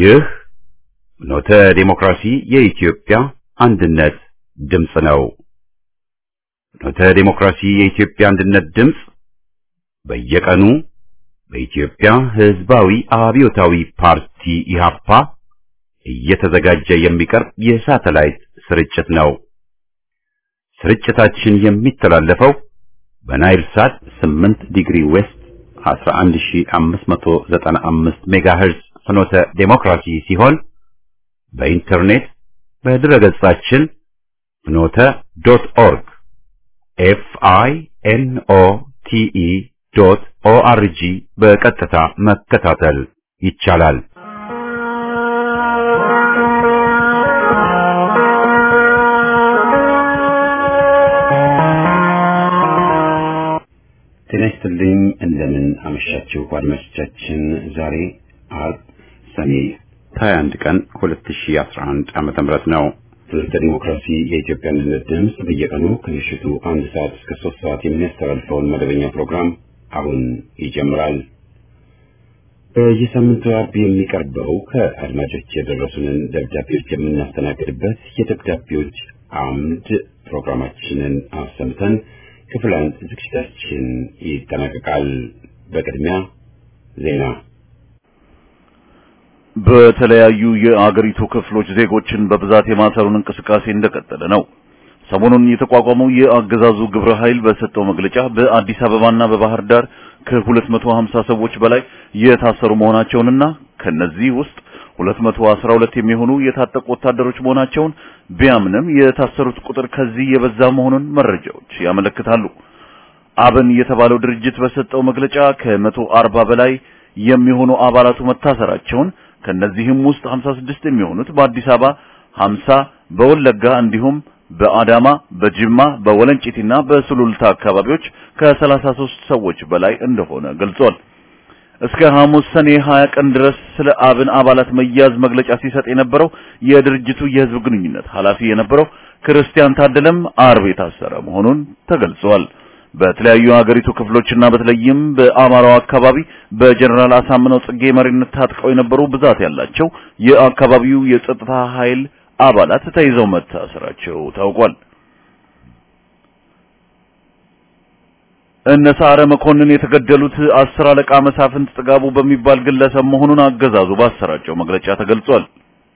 ይህ ኖተ ዴሞክራሲ የኢትዮጵያ አንድነት ድምፅ ነው። ኖተ ዴሞክራሲ የኢትዮጵያ አንድነት ድምፅ በየቀኑ በኢትዮጵያ ሕዝባዊ አብዮታዊ ፓርቲ ኢህአፓ እየተዘጋጀ የሚቀርብ የሳተላይት ስርጭት ነው። ስርጭታችን የሚተላለፈው በናይል ሳት 8 ዲግሪ ዌስት 11595 ሜጋሄርዝ ፍኖተ ዴሞክራሲ ሲሆን በኢንተርኔት በድረገጻችን ፍኖተ ዶት ኦርግ ኤፍ አይ ኤን ኦ ቲ ኢ ዶት ኦ አር ጂ በቀጥታ መከታተል ይቻላል። ጤና ይስጥልኝ። እንደምን አመሻችሁ አድማጮቻችን። ዛሬ አርብ ሰኔ 21 ቀን 2011 ዓመተ ምህረት ነው። ትምህርተ ዲሞክራሲ የኢትዮጵያ አንድነት ድምፅ በየቀኑ ከምሽቱ አንድ ሰዓት እስከ ሶስት ሰዓት የሚያስተላልፈውን መደበኛ ፕሮግራም አሁን ይጀምራል። በየሳምንቱ አርብ የሚቀርበው ከአድማጮች የደረሱንን ደብዳቤዎች የምናስተናግድበት የደብዳቤዎች አምድ ፕሮግራማችንን አሰምተን ክፍል አንድ ዝግጅታችን ይጠናቀቃል። በቅድሚያ ዜና። በተለያዩ የአገሪቱ ክፍሎች ዜጎችን በብዛት የማሰሩን እንቅስቃሴ እንደቀጠለ ነው። ሰሞኑን የተቋቋመው የአገዛዙ ግብረ ኃይል በሰጠው መግለጫ በአዲስ አበባና በባህር ዳር ከ250 ሰዎች በላይ የታሰሩ መሆናቸውንና ከነዚህ ውስጥ 212 የሚሆኑ የታጠቁ ወታደሮች መሆናቸውን ቢያምንም የታሰሩት ቁጥር ከዚህ የበዛ መሆኑን መረጃዎች ያመለክታሉ። አብን የተባለው ድርጅት በሰጠው መግለጫ ከመቶ አርባ በላይ የሚሆኑ አባላቱ መታሰራቸውን ከነዚህም ውስጥ 56 የሚሆኑት በአዲስ አበባ፣ 50 በወለጋ እንዲሁም በአዳማ፣ በጅማ፣ በወለንጪቲና በሱሉልታ አካባቢዎች ከ33 ሰዎች በላይ እንደሆነ ገልጿል። እስከ ሐሙስ ሰኔ 20 ቀን ድረስ ስለ አብን አባላት መያዝ መግለጫ ሲሰጥ የነበረው የድርጅቱ የሕዝብ ግንኙነት ኃላፊ የነበረው ክርስቲያን ታደለም አርብ የታሰረ መሆኑን ተገልጿል። በተለያዩ የሀገሪቱ ክፍሎችና በተለይም በአማራው አካባቢ በጀነራል አሳምነው ጽጌ መሪነት ታጥቀው የነበሩ ብዛት ያላቸው የአካባቢው የጸጥታ ኃይል አባላት ተይዘው መታሰራቸው ታውቋል። እነ ሰዓረ መኮንን የተገደሉት አስር አለቃ መሳፍንት ጥጋቡ በሚባል ግለሰብ መሆኑን አገዛዙ ባሰራጨው መግለጫ ተገልጿል።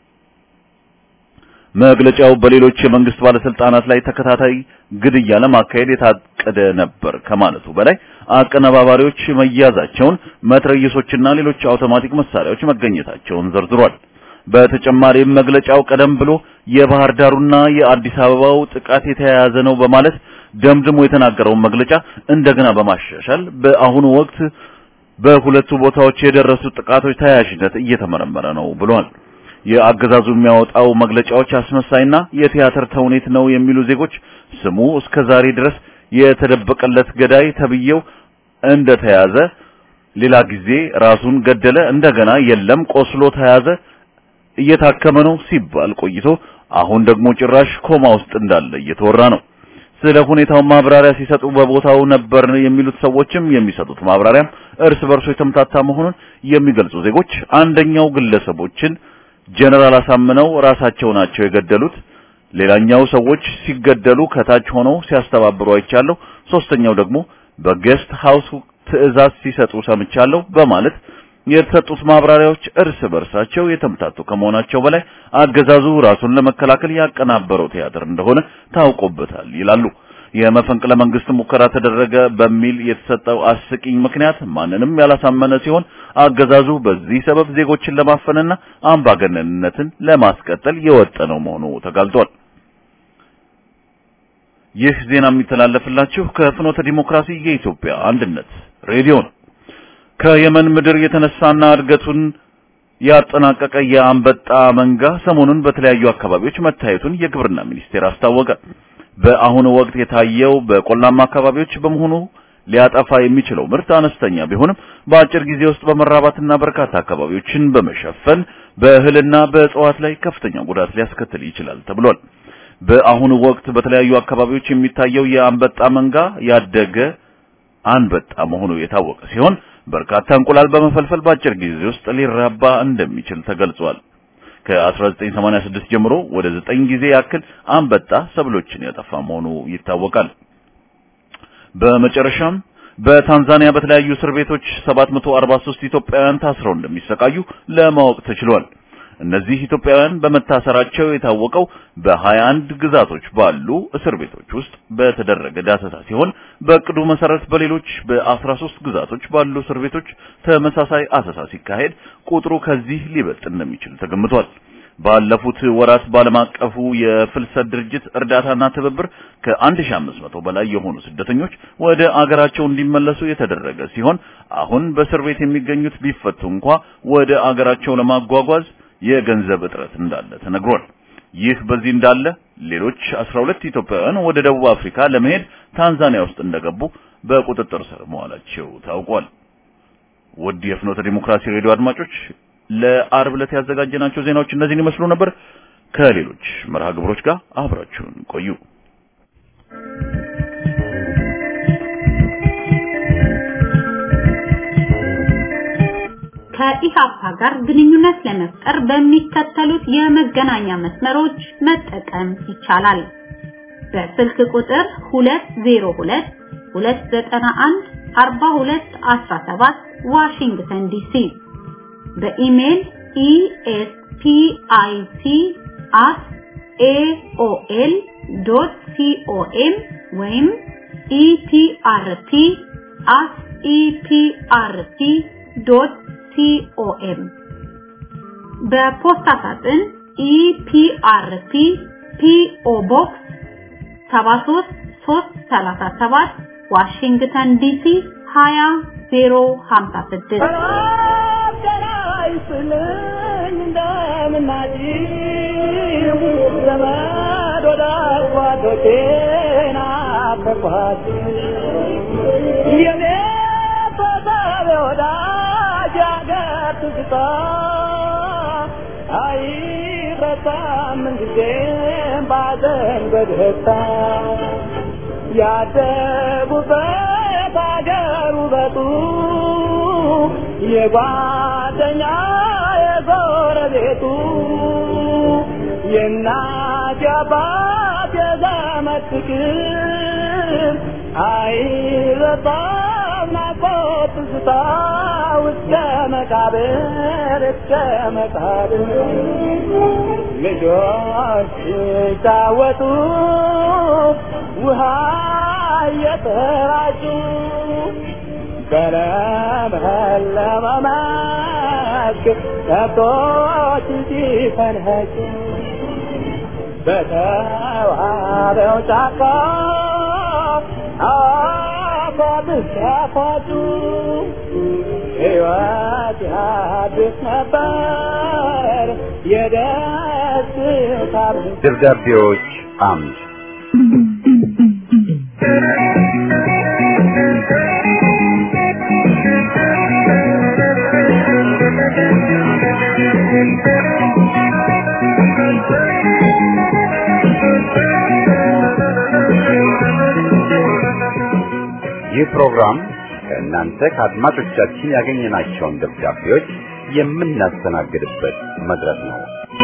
መግለጫው በሌሎች የመንግስት ባለስልጣናት ላይ ተከታታይ ግድያ ለማካሄድ የታቀደ ነበር ከማለቱ በላይ አቀነባባሪዎች መያዛቸውን፣ መትረየሶችና ሌሎች አውቶማቲክ መሳሪያዎች መገኘታቸውን ዘርዝሯል። በተጨማሪም መግለጫው ቀደም ብሎ የባህር ዳሩና የአዲስ አበባው ጥቃት የተያያዘ ነው በማለት ደምድሞ የተናገረውን መግለጫ እንደገና በማሻሻል በአሁኑ ወቅት በሁለቱ ቦታዎች የደረሱ ጥቃቶች ተያያዥነት እየተመረመረ ነው ብሏል። የአገዛዙ የሚያወጣው መግለጫዎች አስመሳይና የቲያትር ተውኔት ነው የሚሉ ዜጎች ስሙ እስከ ዛሬ ድረስ የተደበቀለት ገዳይ ተብዬው እንደተያዘ፣ ሌላ ጊዜ ራሱን ገደለ፣ እንደገና የለም ቆስሎ ተያዘ፣ እየታከመ ነው ሲባል ቆይቶ አሁን ደግሞ ጭራሽ ኮማ ውስጥ እንዳለ እየተወራ ነው። ስለ ሁኔታው ማብራሪያ ሲሰጡ በቦታው ነበር የሚሉት ሰዎችም የሚሰጡት ማብራሪያም እርስ በርሶ የተምታታ መሆኑን የሚገልጹ ዜጎች አንደኛው ግለሰቦችን ጀነራል አሳምነው ራሳቸው ናቸው የገደሉት፣ ሌላኛው ሰዎች ሲገደሉ ከታች ሆነው ሲያስተባብሩ አይቻለሁ፣ ሶስተኛው ደግሞ በጌስት ሃውስ ትዕዛዝ ሲሰጡ ሰምቻለሁ በማለት የተሰጡት ማብራሪያዎች እርስ በርሳቸው የተምታቱ ከመሆናቸው በላይ አገዛዙ ራሱን ለመከላከል ያቀናበረው ቲያትር እንደሆነ ታውቆበታል ይላሉ። የመፈንቅለ መንግስት ሙከራ ተደረገ በሚል የተሰጠው አስቂኝ ምክንያት ማንንም ያላሳመነ ሲሆን አገዛዙ በዚህ ሰበብ ዜጎችን ለማፈንና አምባገነንነትን ለማስቀጠል የወጠነው መሆኑ ተጋልጧል። ይህ ዜና የሚተላለፍላችሁ ከፍኖተ ዲሞክራሲ የኢትዮጵያ አንድነት ሬዲዮ ነው። ከየመን ምድር የተነሳና እድገቱን ያጠናቀቀ የአንበጣ መንጋ ሰሞኑን በተለያዩ አካባቢዎች መታየቱን የግብርና ሚኒስቴር አስታወቀ። በአሁኑ ወቅት የታየው በቆላማ አካባቢዎች በመሆኑ ሊያጠፋ የሚችለው ምርት አነስተኛ ቢሆንም በአጭር ጊዜ ውስጥ በመራባትና በርካታ አካባቢዎችን በመሸፈን በእህልና በእጽዋት ላይ ከፍተኛ ጉዳት ሊያስከትል ይችላል ተብሏል። በአሁኑ ወቅት በተለያዩ አካባቢዎች የሚታየው የአንበጣ መንጋ ያደገ አንበጣ መሆኑ የታወቀ ሲሆን በርካታ እንቁላል በመፈልፈል በአጭር ጊዜ ውስጥ ሊራባ እንደሚችል ተገልጿል። ከ1986 ጀምሮ ወደ ዘጠኝ ጊዜ ያክል አንበጣ ሰብሎችን ያጠፋ መሆኑ ይታወቃል። በመጨረሻም በታንዛኒያ በተለያዩ እስር ቤቶች 743 ኢትዮጵያውያን ታስረው እንደሚሰቃዩ ለማወቅ ተችሏል። እነዚህ ኢትዮጵያውያን በመታሰራቸው የታወቀው በ21 ግዛቶች ባሉ እስር ቤቶች ውስጥ በተደረገ ዳሰሳ ሲሆን በእቅዱ መሰረት በሌሎች በ13 ግዛቶች ባሉ እስር ቤቶች ተመሳሳይ አሰሳ ሲካሄድ ቁጥሩ ከዚህ ሊበልጥ እንደሚችል ተገምቷል። ባለፉት ወራት ባለም አቀፉ የፍልሰት ድርጅት እርዳታና ትብብር ከ1500 በላይ የሆኑ ስደተኞች ወደ አገራቸው እንዲመለሱ የተደረገ ሲሆን አሁን በእስር ቤት የሚገኙት ቢፈቱ እንኳ ወደ አገራቸው ለማጓጓዝ የገንዘብ እጥረት እንዳለ ተነግሯል። ይህ በዚህ እንዳለ ሌሎች 12 ኢትዮጵያውያን ወደ ደቡብ አፍሪካ ለመሄድ ታንዛኒያ ውስጥ እንደገቡ በቁጥጥር ስር መዋላቸው ታውቋል። ውድ የፍኖተ ዲሞክራሲ ሬዲዮ አድማጮች ለአርብ ዕለት ያዘጋጀናቸው ዜናዎች እነዚህን ይመስሉ ነበር። ከሌሎች መርሃ ግብሮች ጋር አብራችሁን ቆዩ። ከኢሃፓ ጋር ግንኙነት ለመፍጠር በሚከተሉት የመገናኛ መስመሮች መጠቀም ይቻላል። በስልክ ቁጥር 202 291 4217 ዋሽንግተን ዲሲ በኢሜል espic@aol.com ወይም eprp@eprp.com በፖስታ ሳጥን ኢፒአርፒ ፒኦ ቦክስ 73337 ዋሽንግተን ዲሲ 20056 ያደጉበት አገር ውበቱ የጓደኛ የጎረቤቱ የእናት የአባት የዘመድ ፍቅር አይረሳም ናፍቆት ትዝታ እስከ መቃብር እስከ መቃብር ልጆች ሲጫወቱ ውሃ እየተራጩ በለመለመ መስክ ከብቶች ሲፈንኸጩ በተዋበው ጫካ አፏብስ ሲያፏጩ ሕይወት ያድስ ነበር የደስታ ደብዳቤዎች አምድ ይህ ፕሮግራም ከእናንተ ከአድማጮቻችን ያገኘናቸውን ደብዳቤዎች የምናስተናግድበት መድረክ ነው።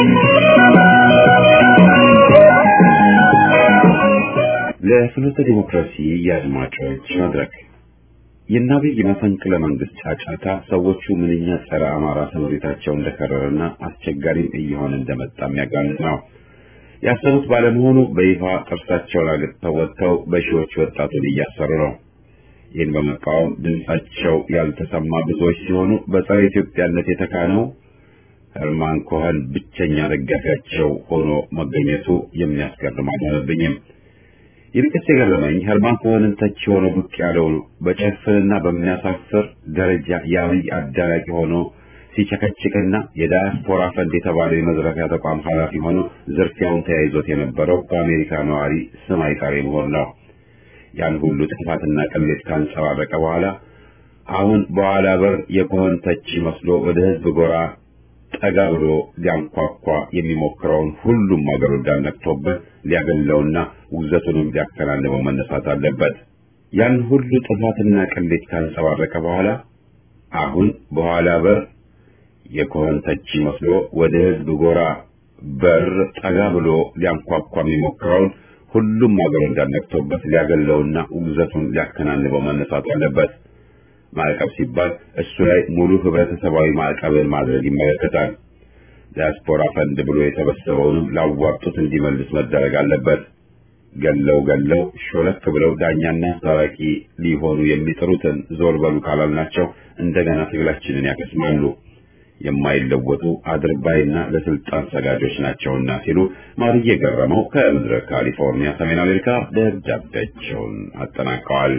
ለፍኖተ ዲሞክራሲ የአድማጮች መድረክ የናብይ መፈንቅለ መንግስት ጫጫታ ሰዎቹ ምንኛ ጸረ አማራ ስምሪታቸው እንደከረረና አስቸጋሪም እየሆነ እንደመጣ የሚያጋልጥ ነው። ያሰቡት ባለመሆኑ በይፋ ጥርሳቸውን አግጥተው ወጥተው በሺዎች ወጣቱን እያሰሩ ነው። ይህን በመቃወም ድምጻቸው ያልተሰማ ብዙዎች ሲሆኑ በጸረ ኢትዮጵያነት የተካነው ህርማን ኮኸን ብቸኛ ደጋፊያቸው ሆኖ መገኘቱ የሚያስገርም አልሆነብኝም። ይልቅስ የገረመኝ ሄርማን ኮሄንን ተቺ ሆኖ ብቅ ያለው በጭፍንና በሚያሳፍር ደረጃ የአብይ አዳራቂ ሆኖ ሲቸከችክና የዳያስፖራ ፈንድ የተባለው የመዝረፊያ ተቋም ኃላፊ ሆኖ ዝርፊያውን ተያይዞት የነበረው በአሜሪካ ነዋሪ ስም አይጠሪ መሆን ነው። ያን ሁሉ ጥፋትና ቅሌት ካንጸባረቀ በኋላ አሁን በኋላ በር የኮሄን ተቺ መስሎ ወደ ህዝብ ጎራ ጠጋ ብሎ ሊያንኳኳ የሚሞክረውን ሁሉም አገር ወዳድ ነቅቶበት ሊያገለውና ውግዘቱንም ሊያከናንበው መነሳት አለበት። ያን ሁሉ ጥፋትና ቅሌት ካንጸባረቀ በኋላ አሁን በኋላ በር የኮሆን ተቺ መስሎ ወደ ህዝብ ጎራ በር ጠጋ ብሎ ሊያንኳኳ የሚሞክረውን ሁሉም አገር እንዳነቅቶበት ሊያገለውና ውግዘቱን ሊያከናንበው መነሳት አለበት። ማዕቀብ ሲባል እሱ ላይ ሙሉ ህብረተሰባዊ ማዕቀብን ማድረግ ይመለከታል። ዲያስፖራ ፈንድ ብሎ የተበሰበውንም ላዋጡት እንዲመልስ መደረግ አለበት። ገለው ገለው ሾለክ ብለው ዳኛና ታራቂ ሊሆኑ የሚጥሩትን ዞር በሉ ካላልናቸው እንደገና ትግላችንን ያከስማሉ። የማይለወጡ አድርባይና ለስልጣን ሰጋጆች ናቸውና ሲሉ ማርዬ ገረመው ከምድረ ካሊፎርኒያ ሰሜን አሜሪካ ደብዳቤያቸውን አጠናቀዋል።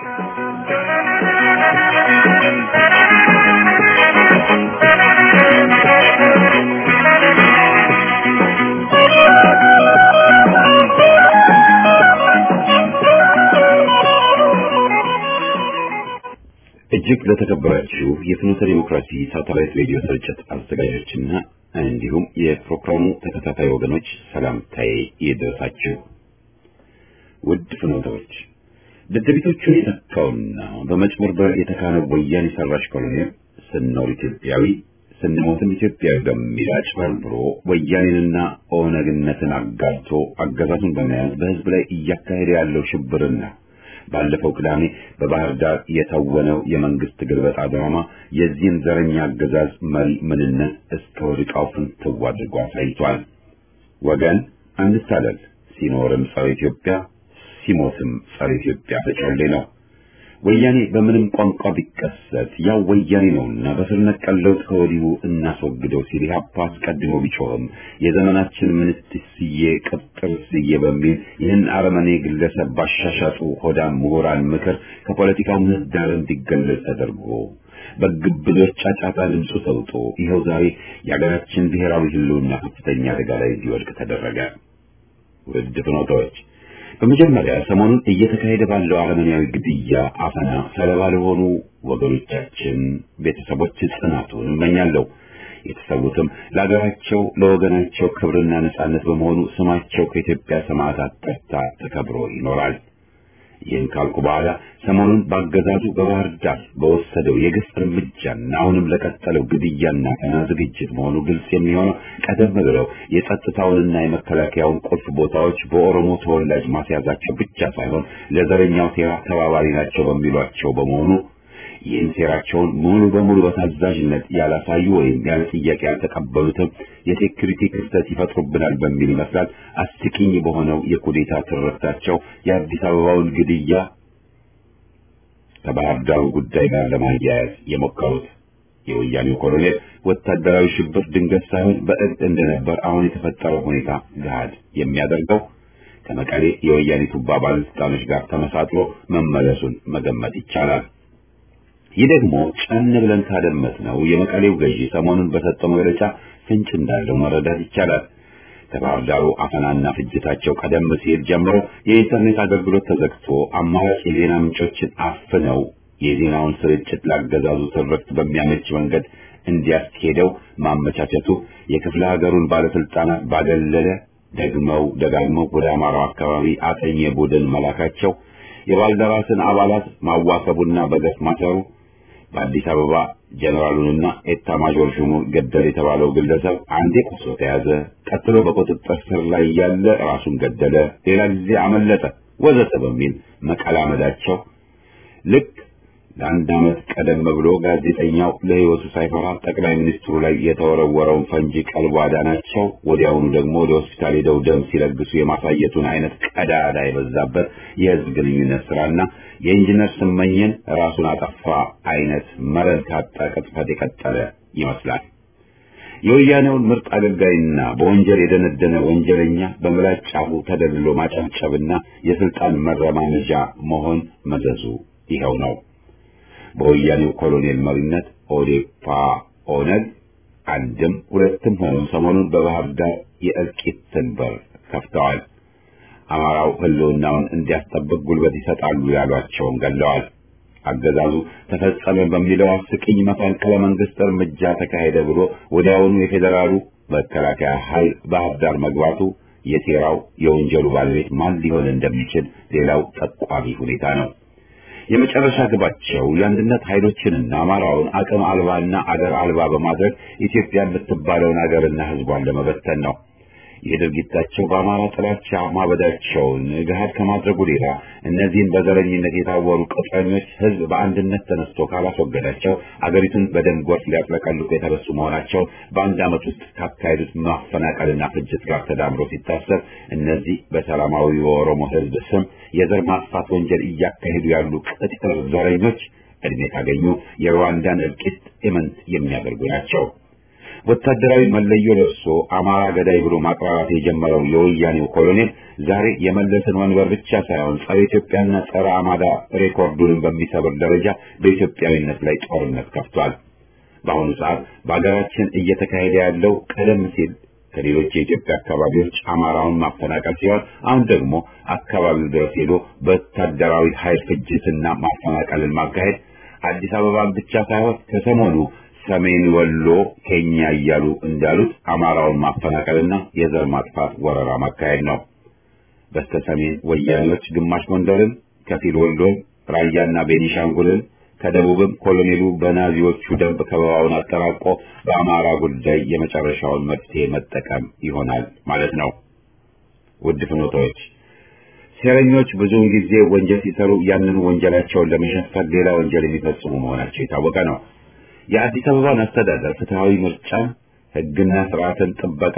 እጅግ ለተከበራችሁ የፍኖተ ዲሞክራሲ ሳተላይት ሬዲዮ ስርጭት አዘጋጆችና እንዲሁም የፕሮግራሙ ተከታታይ ወገኖች ሰላምታዬ ይድረሳችሁ። ውድ ፍኖተዎች፣ ደደቢቶቹን የተካውና በመጭበርበር የተካነው ወያኔ ሰራሽ ኮሎኔል ስንኖር ኢትዮጵያዊ ስንሞትም ኢትዮጵያዊ በሚል አጭበርብሮ ወያኔንና ኦነግነትን አጋልቶ አገዛዙን በመያዝ በሕዝብ ላይ እያካሄደ ያለው ሽብርና ባለፈው ቅዳሜ በባህር ዳር የተወነው የመንግስት ግልበጣ ድራማ የዚህን ዘረኛ አገዛዝ መሪ ምንነት እስከ ወድቃው ፍንትው አድርጎ አሳይቷል። ወገን አንታለል፣ ሲኖርም ጸረ ኢትዮጵያ ሲሞትም ጸረ ኢትዮጵያ ተጮሌ ነው። ወያኔ በምንም ቋንቋ ቢከሰት ያው ወያኔ ነውና በስር ነቀል ለውጥ ከወዲሁ እናስወግደው ሲል ኢህአፓ አስቀድሞ ቢጮህም የዘመናችን ምንትስዬ ቅጥርስዬ በሚል ይህን አረመኔ ግለሰብ ባሻሻጡ ሆዳም ምሁራን ምክር ከፖለቲካው ምህዳር እንዲገለል ተደርጎ በግብዶች ጫጫታ ድምፁ ተውጦ ይኸው ዛሬ የሀገራችን ብሔራዊ ህልውና ከፍተኛ አደጋ ላይ እንዲወድቅ ተደረገ። ውድ ፍኖታዎች በመጀመሪያ ሰሞኑን እየተካሄደ ባለው አረመኔያዊ ግድያ፣ አፈና ሰለባ ለሆኑ ወገኖቻችን ቤተሰቦች ጽናቱን እመኛለሁ። የተሰዉትም ለሀገራቸው ለወገናቸው ክብርና ነጻነት በመሆኑ ስማቸው ከኢትዮጵያ ሰማዕታት ተርታ ተከብሮ ይኖራል። ይህን ካልኩ በኋላ ሰሞኑን በአገዛዙ በባህር ዳር በወሰደው የግፍ እርምጃና አሁንም ለቀጠለው ግድያና ቀና ዝግጅት መሆኑ ግልጽ የሚሆነው ቀደም ብለው የጸጥታውንና የመከላከያውን ቁልፍ ቦታዎች በኦሮሞ ተወላጅ ማስያዛቸው ብቻ ሳይሆን ለዘረኛው ሴራ ተባባሪ ናቸው በሚሏቸው በመሆኑ ይህን ሴራቸውን ሙሉ በሙሉ በታዛዥነት ያላሳዩ ወይም ያለ ጥያቄ ያልተቀበሉትም የሴኩሪቲ ክፍተት ይፈጥሩብናል በሚል ይመስላል አስቂኝ በሆነው የኩዴታ ትርክታቸው የአዲስ አበባውን ግድያ ከባህር ዳሩ ጉዳይ ጋር ለማያያዝ የሞከሩት። የወያኔው ኮሎኔል ወታደራዊ ሽብር ድንገት ሳይሆን በእቅድ እንደነበር አሁን የተፈጠረው ሁኔታ ገሃድ የሚያደርገው ከመቀሌ የወያኔ ቱባ ባለስልጣኖች ጋር ተመሳጥሮ መመለሱን መገመት ይቻላል። ይህ ደግሞ ጨን ብለን ካደመጥ ነው የመቀሌው ገዢ ሰሞኑን በሰጠው መግለጫ ፍንጭ እንዳለው መረዳት ይቻላል። ከባህር ዳሩ አፈናና ፍጅታቸው ቀደም ሲል ጀምሮ የኢንተርኔት አገልግሎት ተዘግቶ አማራጭ የዜና ምንጮችን አፍነው የዜናውን ስርጭት ላገዛዙ ትርክት በሚያመች መንገድ እንዲያስኬደው ማመቻቸቱ የክፍለ ሀገሩን ባለስልጣናት ባገለለ ደግመው ደጋግመው ወደ አማራው አካባቢ አጠኘ ቡድን መላካቸው የባልደራስን አባላት ማዋከቡና በገፍ ማሰሩ በአዲስ አበባ ጀኔራሉንና ኤታ ማጆር ሹሙን ገደል የተባለው ግለሰብ አንዴ ቆስሎ ተያዘ፣ ቀጥሎ በቁጥጥር ስር ላይ እያለ ራሱን ገደለ፣ ሌላ ጊዜ አመለጠ፣ ወዘተ በሚል መቀላመዳቸው ልክ ለአንድ ዓመት ቀደም ብሎ ጋዜጠኛው ለሕይወቱ ሳይፈራ ጠቅላይ ሚኒስትሩ ላይ የተወረወረውን ፈንጂ ቀልቦ አዳናቸው፣ ወዲያውኑ ደግሞ ወደ ሆስፒታል ሄደው ደም ሲለግሱ የማሳየቱን አይነት ቀዳዳ የበዛበት የሕዝብ ግንኙነት ስራና የኢንጂነር ስመኝን ራሱን አጠፋ አይነት መረን ካጣ ቅጥፈት የቀጠለ ይመስላል። የወያኔውን ምርጥ አገልጋይና በወንጀል የደነደነ ወንጀለኛ በምላጭ ጫፉ ተደልሎ ማጨብጨብና የስልጣን መረማመጃ መሆን መዘዙ ይኸው ነው። በወያኔው ኮሎኔል መሪነት ኦዴፓ ኦነግ አንድም ሁለትም ሆነው ሰሞኑን በባህር ዳር የእልቂትን በር ከፍተዋል። አማራው ህልውናውን እንዲያስጠብቅ ጉልበት ይሰጣሉ ያሏቸውን ገለዋል። አገዛዙ ተፈጸመ በሚለው አስቂኝ መፈንቅለ መንግስት እርምጃ ተካሄደ ብሎ ወዲያውኑ የፌዴራሉ መከላከያ ኃይል ባህር ዳር መግባቱ የሴራው የወንጀሉ ባለቤት ማን ሊሆን እንደሚችል ሌላው ጠቋሚ ሁኔታ ነው። የመጨረሻ ግባቸው የአንድነት ኃይሎችንና አማራውን አቅም አልባና አገር አልባ በማድረግ ኢትዮጵያ የምትባለውን አገርና ሕዝቧን ለመበተን ነው። ይህ ድርጊታቸው በአማራ ጥላቻ ማበዳቸውን ገሃድ ከማድረጉ ሌላ እነዚህን በዘረኝነት የታወሩ ቅጥረኞች ሕዝብ በአንድነት ተነስቶ ካላስወገዳቸው አገሪቱን በደም ጎርፍ ሊያጥለቀልቁ የተነሱ መሆናቸው በአንድ ዓመት ውስጥ ካካሄዱት ማፈናቀልና ፍጅት ጋር ተዳምሮ ሲታሰብ እነዚህ በሰላማዊ የኦሮሞ ሕዝብ ስም የዘር ማጥፋት ወንጀል እያካሄዱ ያሉ ቅጥር ዘረኞች እድሜ ካገኙ የሩዋንዳን እልቂት ኢምንት የሚያደርጉ ናቸው። ወታደራዊ መለዮ ለብሶ አማራ ገዳይ ብሎ ማቅራራት የጀመረው የወያኔው ኮሎኔል ዛሬ የመለስን ወንበር ብቻ ሳይሆን ጸረ ኢትዮጵያና ጸረ አማራ ሬኮርዱንም በሚሰብር ደረጃ በኢትዮጵያዊነት ላይ ጦርነት ከፍቷል። በአሁኑ ሰዓት በሀገራችን እየተካሄደ ያለው ቀደም ሲል ከሌሎች የኢትዮጵያ አካባቢዎች አማራውን ማፈናቀል ሲሆን አሁን ደግሞ አካባቢው ድረስ ሄዶ በወታደራዊ ኃይል ፍጅትና ማፈናቀልን ማካሄድ አዲስ አበባን ብቻ ሳይሆን ከሰሞኑ ሰሜን ወሎ ኬኛ እያሉ እንዳሉት አማራውን ማፈናቀልና የዘር ማጥፋት ወረራ ማካሄድ ነው። በስተ ሰሜን ወያኔዎች ግማሽ ጎንደርን፣ ከፊል ወሎን፣ ራያና ቤኒሻንጉልን ከደቡብም ኮሎኔሉ በናዚዎቹ ደንብ ከበባውን አጠራቆ በአማራ ጉዳይ የመጨረሻውን መፍትሄ መጠቀም ይሆናል ማለት ነው። ውድ ፍኖቶች ሴረኞች ብዙውን ጊዜ ወንጀል ሲሰሩ ያንን ወንጀላቸውን ለመሸፈን ሌላ ወንጀል የሚፈጽሙ መሆናቸው የታወቀ ነው። የአዲስ አበባን አስተዳደር ፍትሐዊ ምርጫን፣ ሕግና ስርዓትን ጥበቃ፣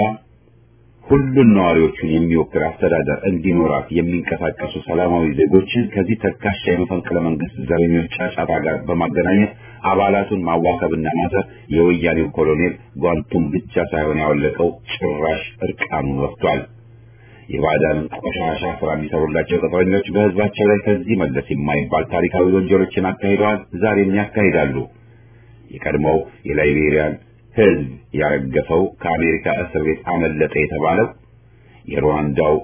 ሁሉን ነዋሪዎቹን የሚወክል አስተዳደር እንዲኖራት የሚንቀሳቀሱ ሰላማዊ ዜጎችን ከዚህ ተካሻ የመፈንቅለ መንግስት ዘረኞች ጫጫታ ጋር በማገናኘት አባላቱን ማዋከብና ማሰር የወያኔው ኮሎኔል ጓንቱን ብቻ ሳይሆን ያወለቀው ጭራሽ እርቃኑን ወጥቷል። የባዕዳንን ቆሻሻ ስራ የሚሰሩላቸው ቅጥረኞች በህዝባቸው ላይ ከዚህ መለስ የማይባል ታሪካዊ ወንጀሎችን አካሂደዋል፣ ዛሬም ያካሂዳሉ። የቀድሞው የላይቤሪያን ህዝብ ያረገፈው ከአሜሪካ እስር ቤት አመለጠ የተባለው የሩዋንዳው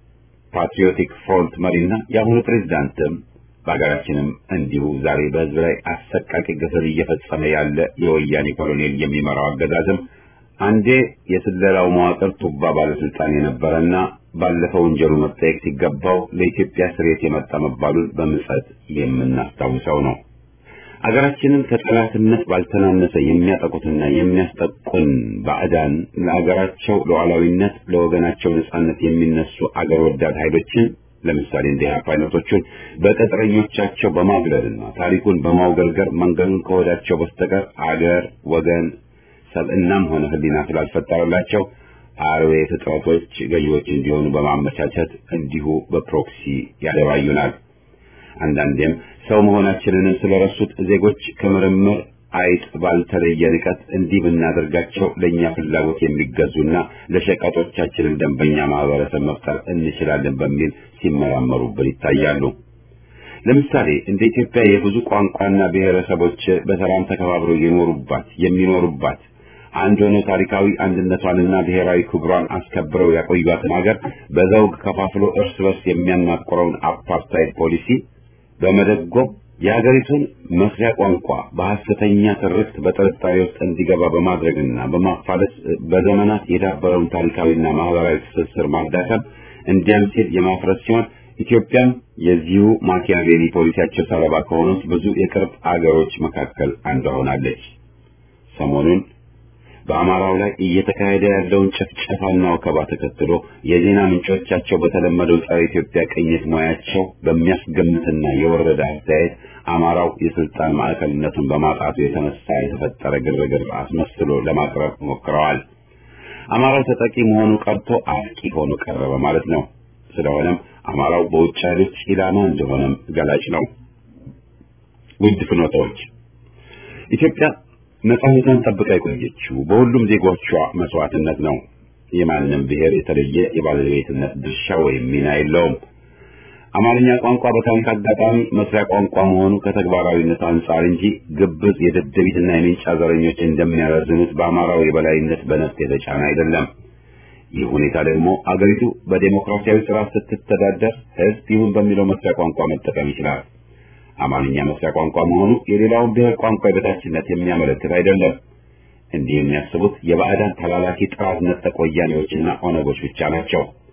ፓትሪዮቲክ ፍሮንት መሪና የአሁኑ ፕሬዝዳንትም በሀገራችንም እንዲሁ ዛሬ በህዝብ ላይ አሰቃቂ ግፍን እየፈጸመ ያለ የወያኔ ኮሎኔል የሚመራው አገዛዝም አንዴ የስለላው መዋቅር ቱባ ባለስልጣን የነበረና ባለፈው ወንጀሉ መጠየቅ ሲገባው ለኢትዮጵያ ስሬት የመጣ መባሉን በምጸት የምናስታውሰው ነው። አገራችንን ከጠላትነት ባልተናነሰ የሚያጠቁትና የሚያስጠቁን ባዕዳን ለአገራቸው ሉዓላዊነት፣ ለወገናቸው ነጻነት የሚነሱ አገር ወዳድ ኃይሎችን ለምሳሌ እንደ ኢህአፓ አይነቶቹን በቅጥረኞቻቸው በማግለልና ታሪኩን በማውገልገር መንገዱን ከወዳቸው በስተቀር አገር ወገን ሰብእናም ሆነ ሕሊና ስላልፈጠረላቸው አርዌ ፍጥረቶች ገዢዎች እንዲሆኑ በማመቻቸት እንዲሁ በፕሮክሲ ያደባዩናል። አንዳንዴም ሰው መሆናችንንም ስለረሱት ዜጎች ከምርምር አይጥ ባልተለየ ንቀት እንዲህ ብናደርጋቸው ለእኛ ፍላጎት የሚገዙና ለሸቀጦቻችንም ደንበኛ ማህበረሰብ መፍጠር እንችላለን በሚል ሲመራመሩብን ይታያሉ። ለምሳሌ እንደ ኢትዮጵያ የብዙ ቋንቋና ብሔረሰቦች በሰላም ተከባብረው የኖሩባት የሚኖሩባት አንድ ሆኖ ታሪካዊ አንድነቷንና ብሔራዊ ክብሯን አስከብረው ያቆዩትን ሀገር በዘውግ ከፋፍሎ እርስ በርስ የሚያናቆረውን አፓርታይድ ፖሊሲ በመደጎም የሀገሪቱን መስሪያ ቋንቋ በሐሰተኛ ትርክት በጥርጣሬ ውስጥ እንዲገባ በማድረግና በማፋለስ በዘመናት የዳበረውን ታሪካዊና ማህበራዊ ትስስር ማዳከም እንዲያም ሲል የማፍረስ ሲሆን ኢትዮጵያም የዚሁ ማኪያቬሊ ፖሊሲያቸው ሰለባ ከሆኑት ብዙ የቅርብ አገሮች መካከል አንዷ ሆናለች። ሰሞኑን በአማራው ላይ እየተካሄደ ያለውን ጭፍጨፋና ወከባ ተከትሎ የዜና ምንጮቻቸው በተለመደው ጸረ ኢትዮጵያ ቅኝት ሙያቸው በሚያስገምትና የወረደ አስተያየት አማራው የስልጣን ማዕከልነቱን በማጣቱ የተነሳ የተፈጠረ ግርግር አስመስሎ ለማቅረብ ሞክረዋል። አማራው ተጠቂ መሆኑ ቀርቶ አጥቂ ሆኖ ቀረበ ማለት ነው። ስለሆነም አማራው በውጭ ኃይሎች ኢላማ እንደሆነም ገላጭ ነው። ውድ ፍኖታዎች ኢትዮጵያ ነጻነቷን ጠብቃ የቆየችው በሁሉም ዜጎቿ መስዋዕትነት ነው። የማንም ብሔር የተለየ የባለቤትነት ድርሻ ወይም ሚና የለውም። አማርኛ ቋንቋ በታሪክ አጋጣሚ መስሪያ ቋንቋ መሆኑ ከተግባራዊነት አንጻር እንጂ ግብዝ የደደቢትና የሜንጫ ዘረኞች እንደሚያረዝኑት በአማራው የበላይነት በነፍጥ የተጫነ አይደለም። ይህ ሁኔታ ደግሞ አገሪቱ በዴሞክራሲያዊ ስርዓት ስትተዳደር ሕዝብ ይሁን በሚለው መስሪያ ቋንቋ መጠቀም ይችላል። አማርኛ መስሪያ ቋንቋ መሆኑ የሌላውን ብሔር ቋንቋ የበታችነት የሚያመለክት አይደለም። እንዲህ የሚያስቡት የባዕዳን ተላላኪ ጥራት ነጠቅ ወያኔዎችና ኦነጎች ብቻ ናቸው።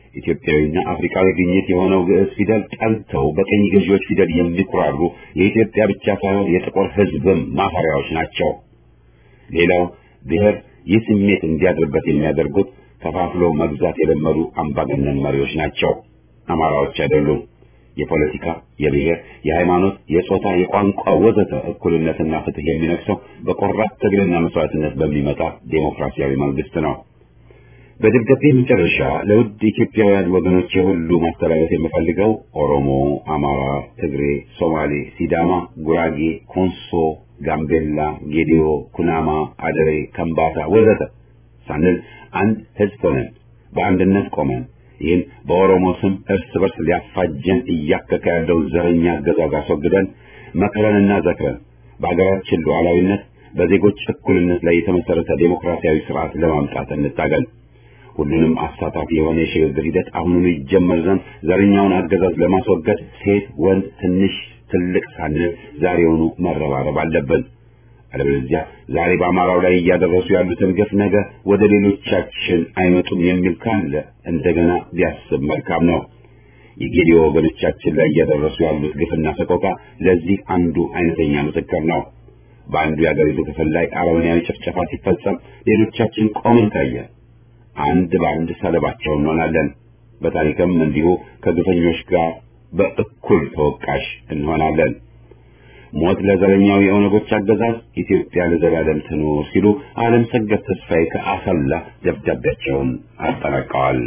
ኢትዮጵያዊና አፍሪካዊ ግኝት የሆነው ግዕዝ ፊደል ጠልተው በቀኝ ገዢዎች ፊደል የሚኩራሩ የኢትዮጵያ ብቻ ሳይሆን የጥቁር ሕዝብም ማፈሪያዎች ናቸው። ሌላው ብሔር ይህ ስሜት እንዲያድርበት የሚያደርጉት ከፋፍሎ መግዛት የለመዱ አምባገነን መሪዎች ናቸው። አማራዎች አይደሉም። የፖለቲካ፣ የብሔር፣ የሃይማኖት፣ የጾታ፣ የቋንቋ ወዘተ እኩልነትና ፍትህ የሚነግሰው በቆራጥ ትግልና መስዋዕትነት በሚመጣ ዴሞክራሲያዊ መንግስት ነው። በደብዳቤ መጨረሻ ለውድ ኢትዮጵያውያን ወገኖች ሁሉ ማስተላለፍ የምፈልገው ኦሮሞ፣ አማራ፣ ትግሬ፣ ሶማሌ፣ ሲዳማ፣ ጉራጌ፣ ኮንሶ፣ ጋምቤላ፣ ጌዲዮ፣ ኩናማ፣ አደሬ፣ ከምባታ ወዘተ ሳንል አንድ ህዝብ ሆነን በአንድነት ቆመን ይህን በኦሮሞ ስም እርስ በርስ ሊያፋጀን እያከከ ያለው ዘረኛ አገዛዝ አስወግደን መክረንና ዘክረን በአገራችን ሉዓላዊነት በዜጎች እኩልነት ላይ የተመሰረተ ዴሞክራሲያዊ ስርዓት ለማምጣት እንታገል። ሁሉንም አሳታፊ የሆነ የሽግግር ሂደት አሁኑኑ ይጀመር ዘንድ ዘረኛውን አገዛዝ ለማስወገድ ሴት፣ ወንድ፣ ትንሽ፣ ትልቅ ሳንል ዛሬውኑ መረባረብ አለብን። አለበለዚያ ዛሬ በአማራው ላይ እያደረሱ ያሉትን ግፍ ነገ ወደ ሌሎቻችን አይመጡም የሚል ካለ እንደገና ቢያስብ መልካም ነው። የጌዲዮ ወገኖቻችን ላይ እያደረሱ ያሉት ግፍና ሰቆቃ ለዚህ አንዱ አይነተኛ ምስክር ነው። በአንዱ የአገሪቱ ክፍል ላይ አረመኔያዊ ጭፍጨፋ ሲፈጸም ሌሎቻችን ቆመን ታየን። አንድ በአንድ ሰለባቸው እንሆናለን። በታሪክም እንዲሁ ከግፈኞች ጋር በእኩል ተወቃሽ እንሆናለን። ሞት ለዘረኛው የኦነጎች አገዛዝ፣ ኢትዮጵያ ለዘላለም ትኑር ሲሉ ዓለም ሰገድ ተስፋዬ ከአሰላ ደብዳቤያቸውን አጠናቀዋል።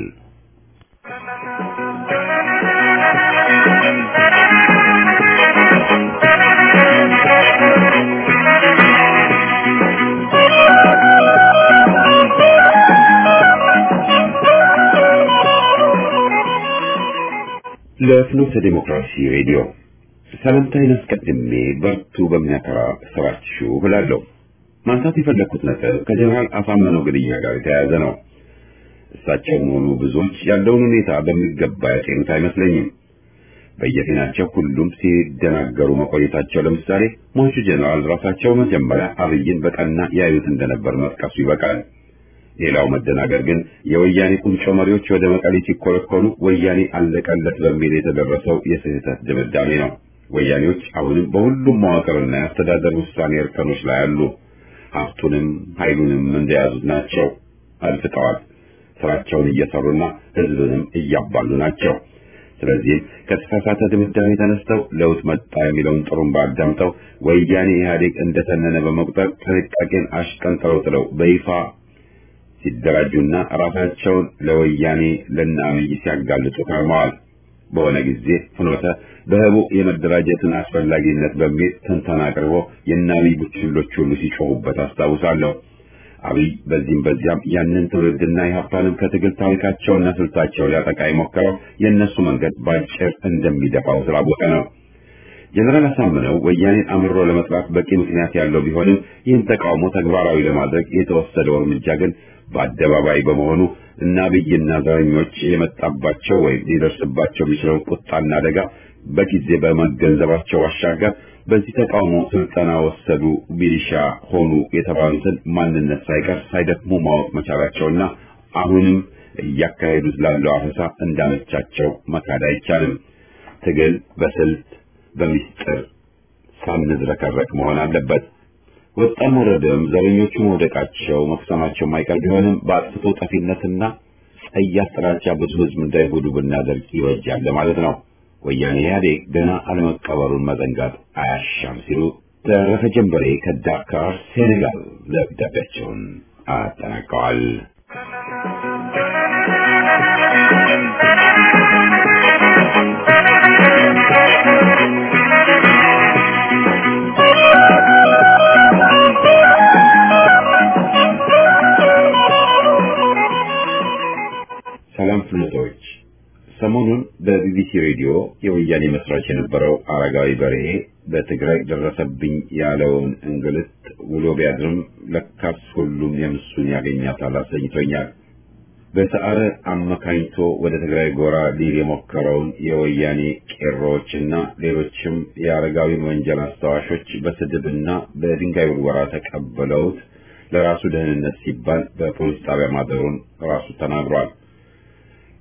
ለፍኖተ ዲሞክራሲ ሬዲዮ ሰላምታዬን አስቀድሜ በርቱ በሚያከራ ስራችሁ እላለሁ። ማንሳት የፈለግኩት ነጥብ ከጀነራል አሳምነው ግድያ ጋር የተያያዘ ነው። እሳቸውም ሆኑ ብዙዎች ያለውን ሁኔታ በሚገባ ያጤኑት አይመስለኝም። በየፊናቸው ሁሉም ሲደናገሩ መቆየታቸው፣ ለምሳሌ ሟቹ ጀነራል ራሳቸው መጀመሪያ አብይን በቀና ያዩት እንደነበር መጥቀሱ ይበቃል። ሌላው መደናገር ግን የወያኔ ቁንጮ መሪዎች ወደ መቀሌ ሲኮረኮሩ ወያኔ አለቀለት በሚል የተደረሰው የስህተት ድምዳሜ ነው። ወያኔዎች አሁንም በሁሉም መዋቅርና የአስተዳደር ውሳኔ እርከኖች ላይ አሉ። ሀብቱንም ኃይሉንም እንደያዙት ናቸው። አልፍጠዋል። ስራቸውን እየሰሩና ህዝብንም እያባሉ ናቸው። ስለዚህም ከተሳሳተ ድምዳሜ ተነስተው ለውጥ መጣ የሚለውን ጥሩምባ አዳምጠው ወያኔ ኢህአዴግ እንደተነነ በመቁጠር ጥንቃቄን አሽቀንጥረው ጥለው በይፋ ሲደራጁና ራሳቸውን ለወያኔ ለነ አብይ ሲያጋልጡ ከርመዋል። በሆነ ጊዜ ፍኖተ በህቡ የመደራጀትን አስፈላጊነት በሚል ትንተና አቅርቦ የነ አብይ ቡችሎች ሁሉ ሲጮሁበት አስታውሳለሁ። አብይ በዚህም በዚያም ያንን ትውልድና የሀብታንም ከትግል ታሪካቸውና ስልታቸው ሊያጠቃ የሞከረው የእነሱ መንገድ ባጭር እንደሚደፋው ስላወቀ ነው። ጀነራል አሳምነው ወያኔን አምሮ ለመጥራት በቂ ምክንያት ያለው ቢሆንም ይህን ተቃውሞ ተግባራዊ ለማድረግ የተወሰደው እርምጃ ግን በአደባባይ በመሆኑ እና አብይና ዘረኞች የመጣባቸው ወይም ሊደርስባቸው የሚችለውን ቁጣና አደጋ በጊዜ በመገንዘባቸው ባሻገር በዚህ ተቃውሞ ስልጠና ወሰዱ፣ ሚሊሻ ሆኑ የተባሉትን ማንነት ሳይቀር ሳይደክሙ ማወቅ መቻላቸውና አሁንም እያካሄዱት ላለው አፈሳ እንዳመቻቸው መካድ አይቻልም። ትግል በስልት በሚስጥር ሳንዝረከረክ መሆን አለበት። ወጣም ወረደም ዘረኞቹ መውደቃቸው መክሰማቸው የማይቀር ቢሆንም በአጥፍቶ ጠፊነትና ጸያፍ ጥላቻ ብዙ ሕዝብ እንዳይጎዱ ብናደርግ ይወጃል ማለት ነው። ወያኔ ኢህአዴግ ገና አለመቀበሩን መዘንጋት አያሻም ሲሉ ተረፈ ጀንበሬ ከዳካር ሴኔጋል ደብዳቤያቸውን አጠናቀዋል። ሰላም ፍልጦች ሰሞኑን በቢቢሲ ሬዲዮ የወያኔ መስራች የነበረው አረጋዊ በርሄ በትግራይ ደረሰብኝ ያለውን እንግልት ውሎ ቢያድርም ለካስ ሁሉም የምሱን ያገኛታል አሰኝቶኛል። በሰዓረ አመካኝቶ ወደ ትግራይ ጎራ ሊል የሞከረውን የወያኔ ቄሮዎችና ሌሎችም የአረጋዊን ወንጀል አስታዋሾች በስድብና በድንጋይ ውርወራ ተቀበለውት ለራሱ ደህንነት ሲባል በፖሊስ ጣቢያ ማደሩን ራሱ ተናግሯል።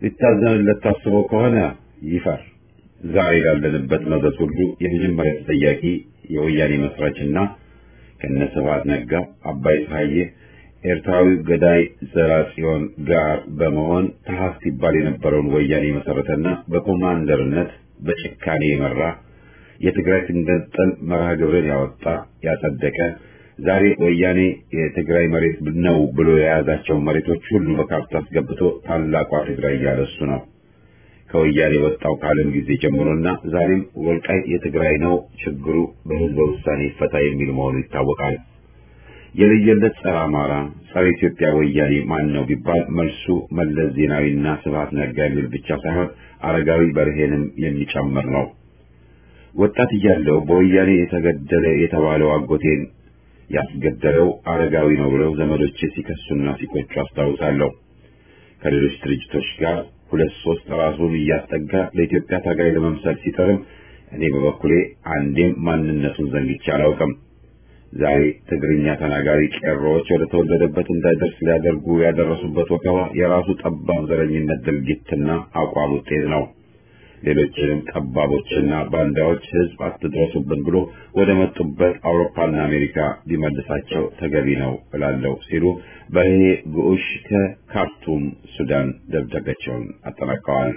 ሊታዘንለት ታስቦ ከሆነ ይፈር። ዛሬ ላለንበት መዘዝ ሁሉ የመጀመሪያ ተጠያቂ የወያኔ መስራችና ከነስብሐት ነጋ፣ አባይ ፀሐዬ፣ ኤርትራዊው ገዳይ ዘራጽዮን ጋር በመሆን ተሐስ ሲባል የነበረውን ወያኔ መሰረተና በኮማንደርነት በጭካኔ የመራ የትግራይ ትንገንጠል መርሃ ግብርን ያወጣ ያጸደቀ ዛሬ ወያኔ የትግራይ መሬት ነው ብሎ የያዛቸውን መሬቶች ሁሉ በካርታ አስገብቶ ታላቋ ትግራይ እያለሱ ነው። ከወያኔ ወጣው ካለም ጊዜ ጀምሮና ዛሬም ወልቃይት የትግራይ ነው፣ ችግሩ በህዝበ ውሳኔ ይፈታ የሚል መሆኑ ይታወቃል። የለየለት ጸረ አማራ፣ ጸረ ኢትዮጵያ ወያኔ ማን ነው ቢባል መልሱ መለስ ዜናዊና ስብሐት ነጋ የሚል ብቻ ሳይሆን አረጋዊ በርሄንም የሚጨምር ነው። ወጣት እያለው በወያኔ የተገደለ የተባለው አጎቴን ያስገደለው አረጋዊ ነው ብለው ዘመዶቼ ሲከሱና ሲቆጩ አስታውሳለሁ። ከሌሎች ድርጅቶች ጋር ሁለት ሶስት ራሱን እያስጠጋ ለኢትዮጵያ ታጋይ ለመምሰል ሲጠርም እኔ በበኩሌ አንዴም ማንነቱን ዘንግቼ አላውቅም። ዛሬ ትግርኛ ተናጋሪ ቄሮዎች ወደ ተወለደበት እንዳይደርስ ሊያደርጉ ያደረሱበት ወከባ የራሱ ጠባብ ዘረኝነት ድርጊትና አቋም ውጤት ነው። ሌሎችንም ጠባቦችና ባንዳዎች ህዝብ አትድረሱብን ብሎ ወደ መጡበት አውሮፓና አሜሪካ ሊመልሳቸው ተገቢ ነው እላለሁ ሲሉ በርሄ ግዑሽ ከካርቱም ሱዳን ደብዳቤያቸውን አጠናቀዋል።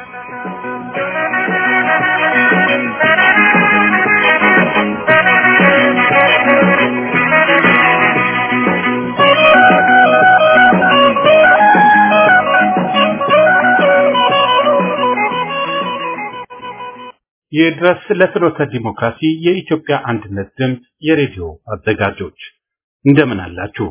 ይድረስ ለፍኖተ ዲሞክራሲ የኢትዮጵያ አንድነት ድምፅ የሬዲዮ አዘጋጆች እንደምን አላችሁ?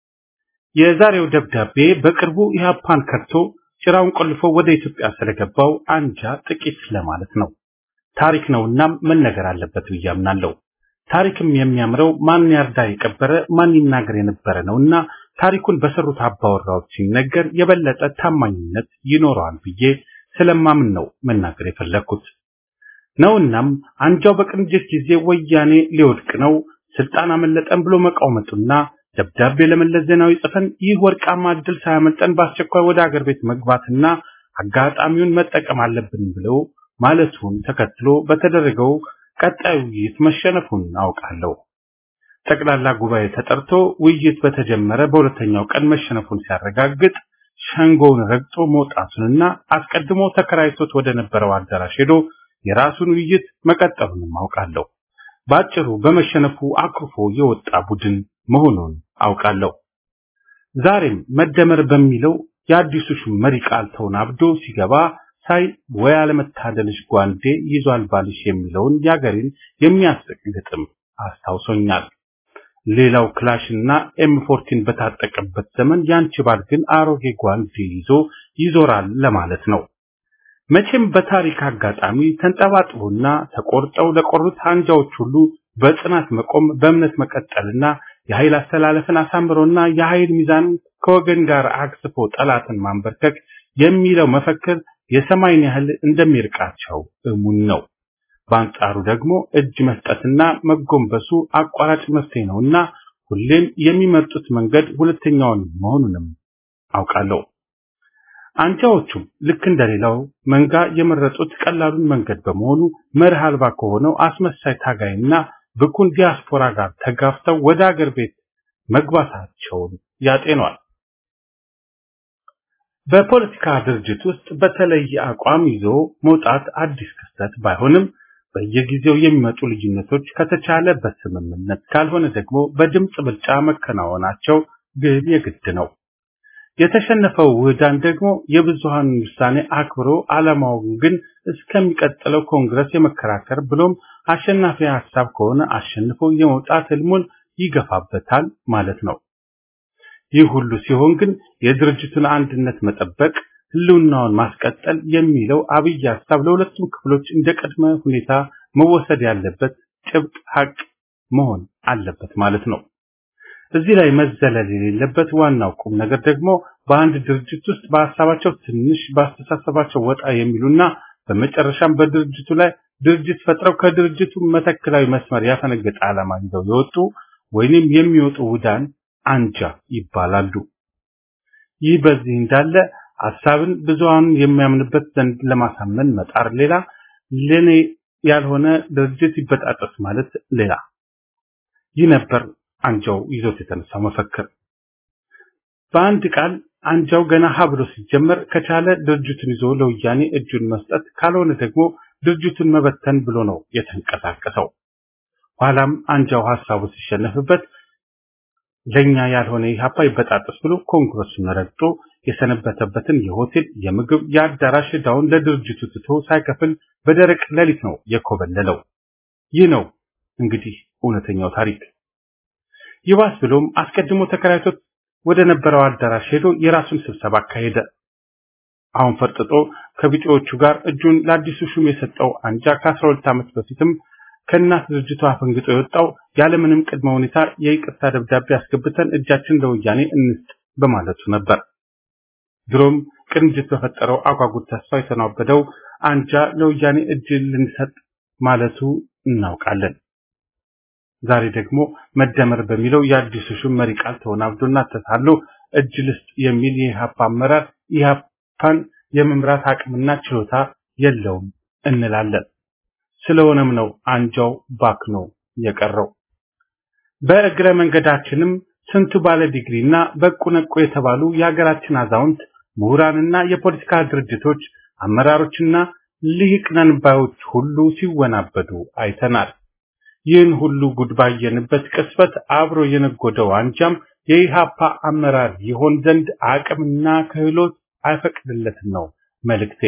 የዛሬው ደብዳቤ በቅርቡ ኢህአፓን ከድቶ ጭራውን ቆልፎ ወደ ኢትዮጵያ ስለገባው አንጃ ጥቂት ለማለት ነው። ታሪክ ነውና መነገር አለበት ብዬ አምናለሁ። ታሪክም የሚያምረው ማን ያርዳ የቀበረ ማን ይናገር የነበረ ነውና ታሪኩን በሰሩት አባወራዎች ሲነገር የበለጠ ታማኝነት ይኖረዋል ብዬ ስለማምን ነው መናገር የፈለግኩት። ነውናም አንጃው በቅንጅት ጊዜ ወያኔ ሊወድቅ ነው ስልጣን አመለጠን ብሎ መቃወመጡና ደብዳቤ ለመለስ ዜናዊ ጽፈን ይህ ወርቃማ እድል ሳያመልጠን በአስቸኳይ ወደ አገር ቤት መግባትና አጋጣሚውን መጠቀም አለብን ብለው ማለቱን ተከትሎ በተደረገው ቀጣይ ውይይት መሸነፉን አውቃለሁ። ጠቅላላ ጉባኤ ተጠርቶ ውይይት በተጀመረ በሁለተኛው ቀን መሸነፉን ሲያረጋግጥ ሸንጎውን ረግጦ መውጣቱንና አስቀድሞ ተከራይቶት ወደ ነበረው አዳራሽ ሄዶ የራሱን ውይይት መቀጠሉንም አውቃለሁ። ባጭሩ በመሸነፉ አኩርፎ የወጣ ቡድን መሆኑን አውቃለሁ። ዛሬም መደመር በሚለው የአዲሱ ሹም መሪ ቃል ተወናብዶ ሲገባ ሳይ ወይ አለመታደልሽ ጓንዴ ይዟል ባልሽ የሚለውን የአገሬን የሚያስቅ ግጥም አስታውሶኛል። ሌላው ክላሽና ኤም ፎርቲን በታጠቀበት ዘመን ያንቺ ባል ግን አሮጌ ጓንዴ ይዞ ይዞራል ለማለት ነው። መቼም በታሪክ አጋጣሚ ተንጠባጥቦና ተቆርጠው ለቆሩት አንጃዎች ሁሉ በጽናት መቆም በእምነት መቀጠልና የኃይል አስተላለፍን አሳምሮና የኃይል ሚዛን ከወገን ጋር አግስፎ ጠላትን ማንበርከክ የሚለው መፈክር የሰማይን ያህል እንደሚርቃቸው እሙን ነው። በአንጻሩ ደግሞ እጅ መስጠትና መጎንበሱ አቋራጭ መፍትሄ ነውና ሁሌም የሚመርጡት መንገድ ሁለተኛውን መሆኑንም አውቃለሁ። አንጃዎቹም ልክ እንደሌላው መንጋ የመረጡት ቀላሉን መንገድ በመሆኑ መርህ አልባ ከሆነው አስመሳይ ታጋይና ብኩን ዲያስፖራ ጋር ተጋፍተው ወደ አገር ቤት መግባታቸውን ያጤኗል። በፖለቲካ ድርጅት ውስጥ በተለየ አቋም ይዞ መውጣት አዲስ ክስተት ባይሆንም በየጊዜው የሚመጡ ልዩነቶች ከተቻለ በስምምነት ካልሆነ ደግሞ በድምፅ ብልጫ መከናወናቸው ግን የግድ ነው። የተሸነፈው ውህዳን ደግሞ የብዙሃን ውሳኔ አክብሮ ዓላማውን ግን እስከሚቀጥለው ኮንግረስ የመከራከር ብሎም አሸናፊ ሀሳብ ከሆነ አሸንፎ የመውጣት ህልሙን ይገፋበታል ማለት ነው። ይህ ሁሉ ሲሆን ግን የድርጅቱን አንድነት መጠበቅ፣ ህልውናውን ማስቀጠል የሚለው አብይ ሀሳብ ለሁለቱም ክፍሎች እንደ ቅድመ ሁኔታ መወሰድ ያለበት ጭብጥ ሀቅ መሆን አለበት ማለት ነው። እዚህ ላይ መዘለል የሌለበት ዋናው ቁም ነገር ደግሞ በአንድ ድርጅት ውስጥ በሀሳባቸው ትንሽ በአስተሳሰባቸው ወጣ የሚሉና በመጨረሻም በድርጅቱ ላይ ድርጅት ፈጥረው ከድርጅቱ መተክላዊ መስመር ያፈነገጠ ዓላማ ይዘው የወጡ ወይንም የሚወጡ ውዳን አንጃ ይባላሉ። ይህ በዚህ እንዳለ ሐሳብን ብዙሃን የሚያምንበት ዘንድ ለማሳመን መጣር ሌላ፣ ለኔ ያልሆነ ድርጅት ይበጣጠስ ማለት ሌላ። ይህ ነበር አንጃው ይዞት የተነሳው መፈክር። በአንድ ቃል አንጃው ገና ሀ ብሎ ሲጀመር ከቻለ ድርጅቱን ይዞ ለወያኔ እጁን መስጠት ካልሆነ ደግሞ ድርጅቱን መበተን ብሎ ነው የተንቀሳቀሰው። ኋላም አንጃው ሐሳቡ ሲሸነፍበት ለኛ ያልሆነ ኢህአፓ ይበጣጠስ ብሎ ኮንግረሱን ረግጦ የሰነበተበትን የሆቴል የምግብ የአዳራሽ ዕዳውን ለድርጅቱ ትቶ ሳይከፍል በደረቅ ሌሊት ነው የኮበለለው። ይህ ነው እንግዲህ እውነተኛው ታሪክ። ይባስ ብሎም አስቀድሞ ተከራይቶት ወደ ነበረው አዳራሽ ሄዶ የራሱን ስብሰባ አካሄደ። አሁን ፈርጥጦ ከቢጤዎቹ ጋር እጁን ለአዲሱ ሹም የሰጠው አንጃ ከ12 ዓመት በፊትም ከእናት ድርጅቱ አፈንግጦ የወጣው ያለምንም ቅድመ ሁኔታ የይቅርታ ደብዳቤ አስገብተን እጃችን ለወያኔ እንስጥ በማለቱ ነበር። ድሮም ቅንጅት በፈጠረው አጓጉት ተስፋ የተናበደው አንጃ ለወያኔ እጅ ልንሰጥ ማለቱ እናውቃለን። ዛሬ ደግሞ መደመር በሚለው የአዲሱ ሹም መሪ ቃል ተወናብዶና ተታሎ እጅ ልስጥ የሚል የኢህአፓ አመራር ኢህአፓን የመምራት አቅምና ችሎታ የለውም እንላለን። ስለሆነም ነው አንጃው ባክኖ የቀረው። በእግረ መንገዳችንም ስንቱ ባለ ዲግሪና በቁ ነቁ የተባሉ የሀገራችን አዛውንት ምሁራንና የፖለቲካ ድርጅቶች አመራሮችና ልሂቅ ነን ባዮች ሁሉ ሲወናበዱ አይተናል። ይህን ሁሉ ጉድ ባየንበት ቅጽበት አብሮ የነጎደው አንጃም የኢሃፓ አመራር ይሆን ዘንድ አቅምና ክህሎት አይፈቅድለትም ነው መልእክቴ።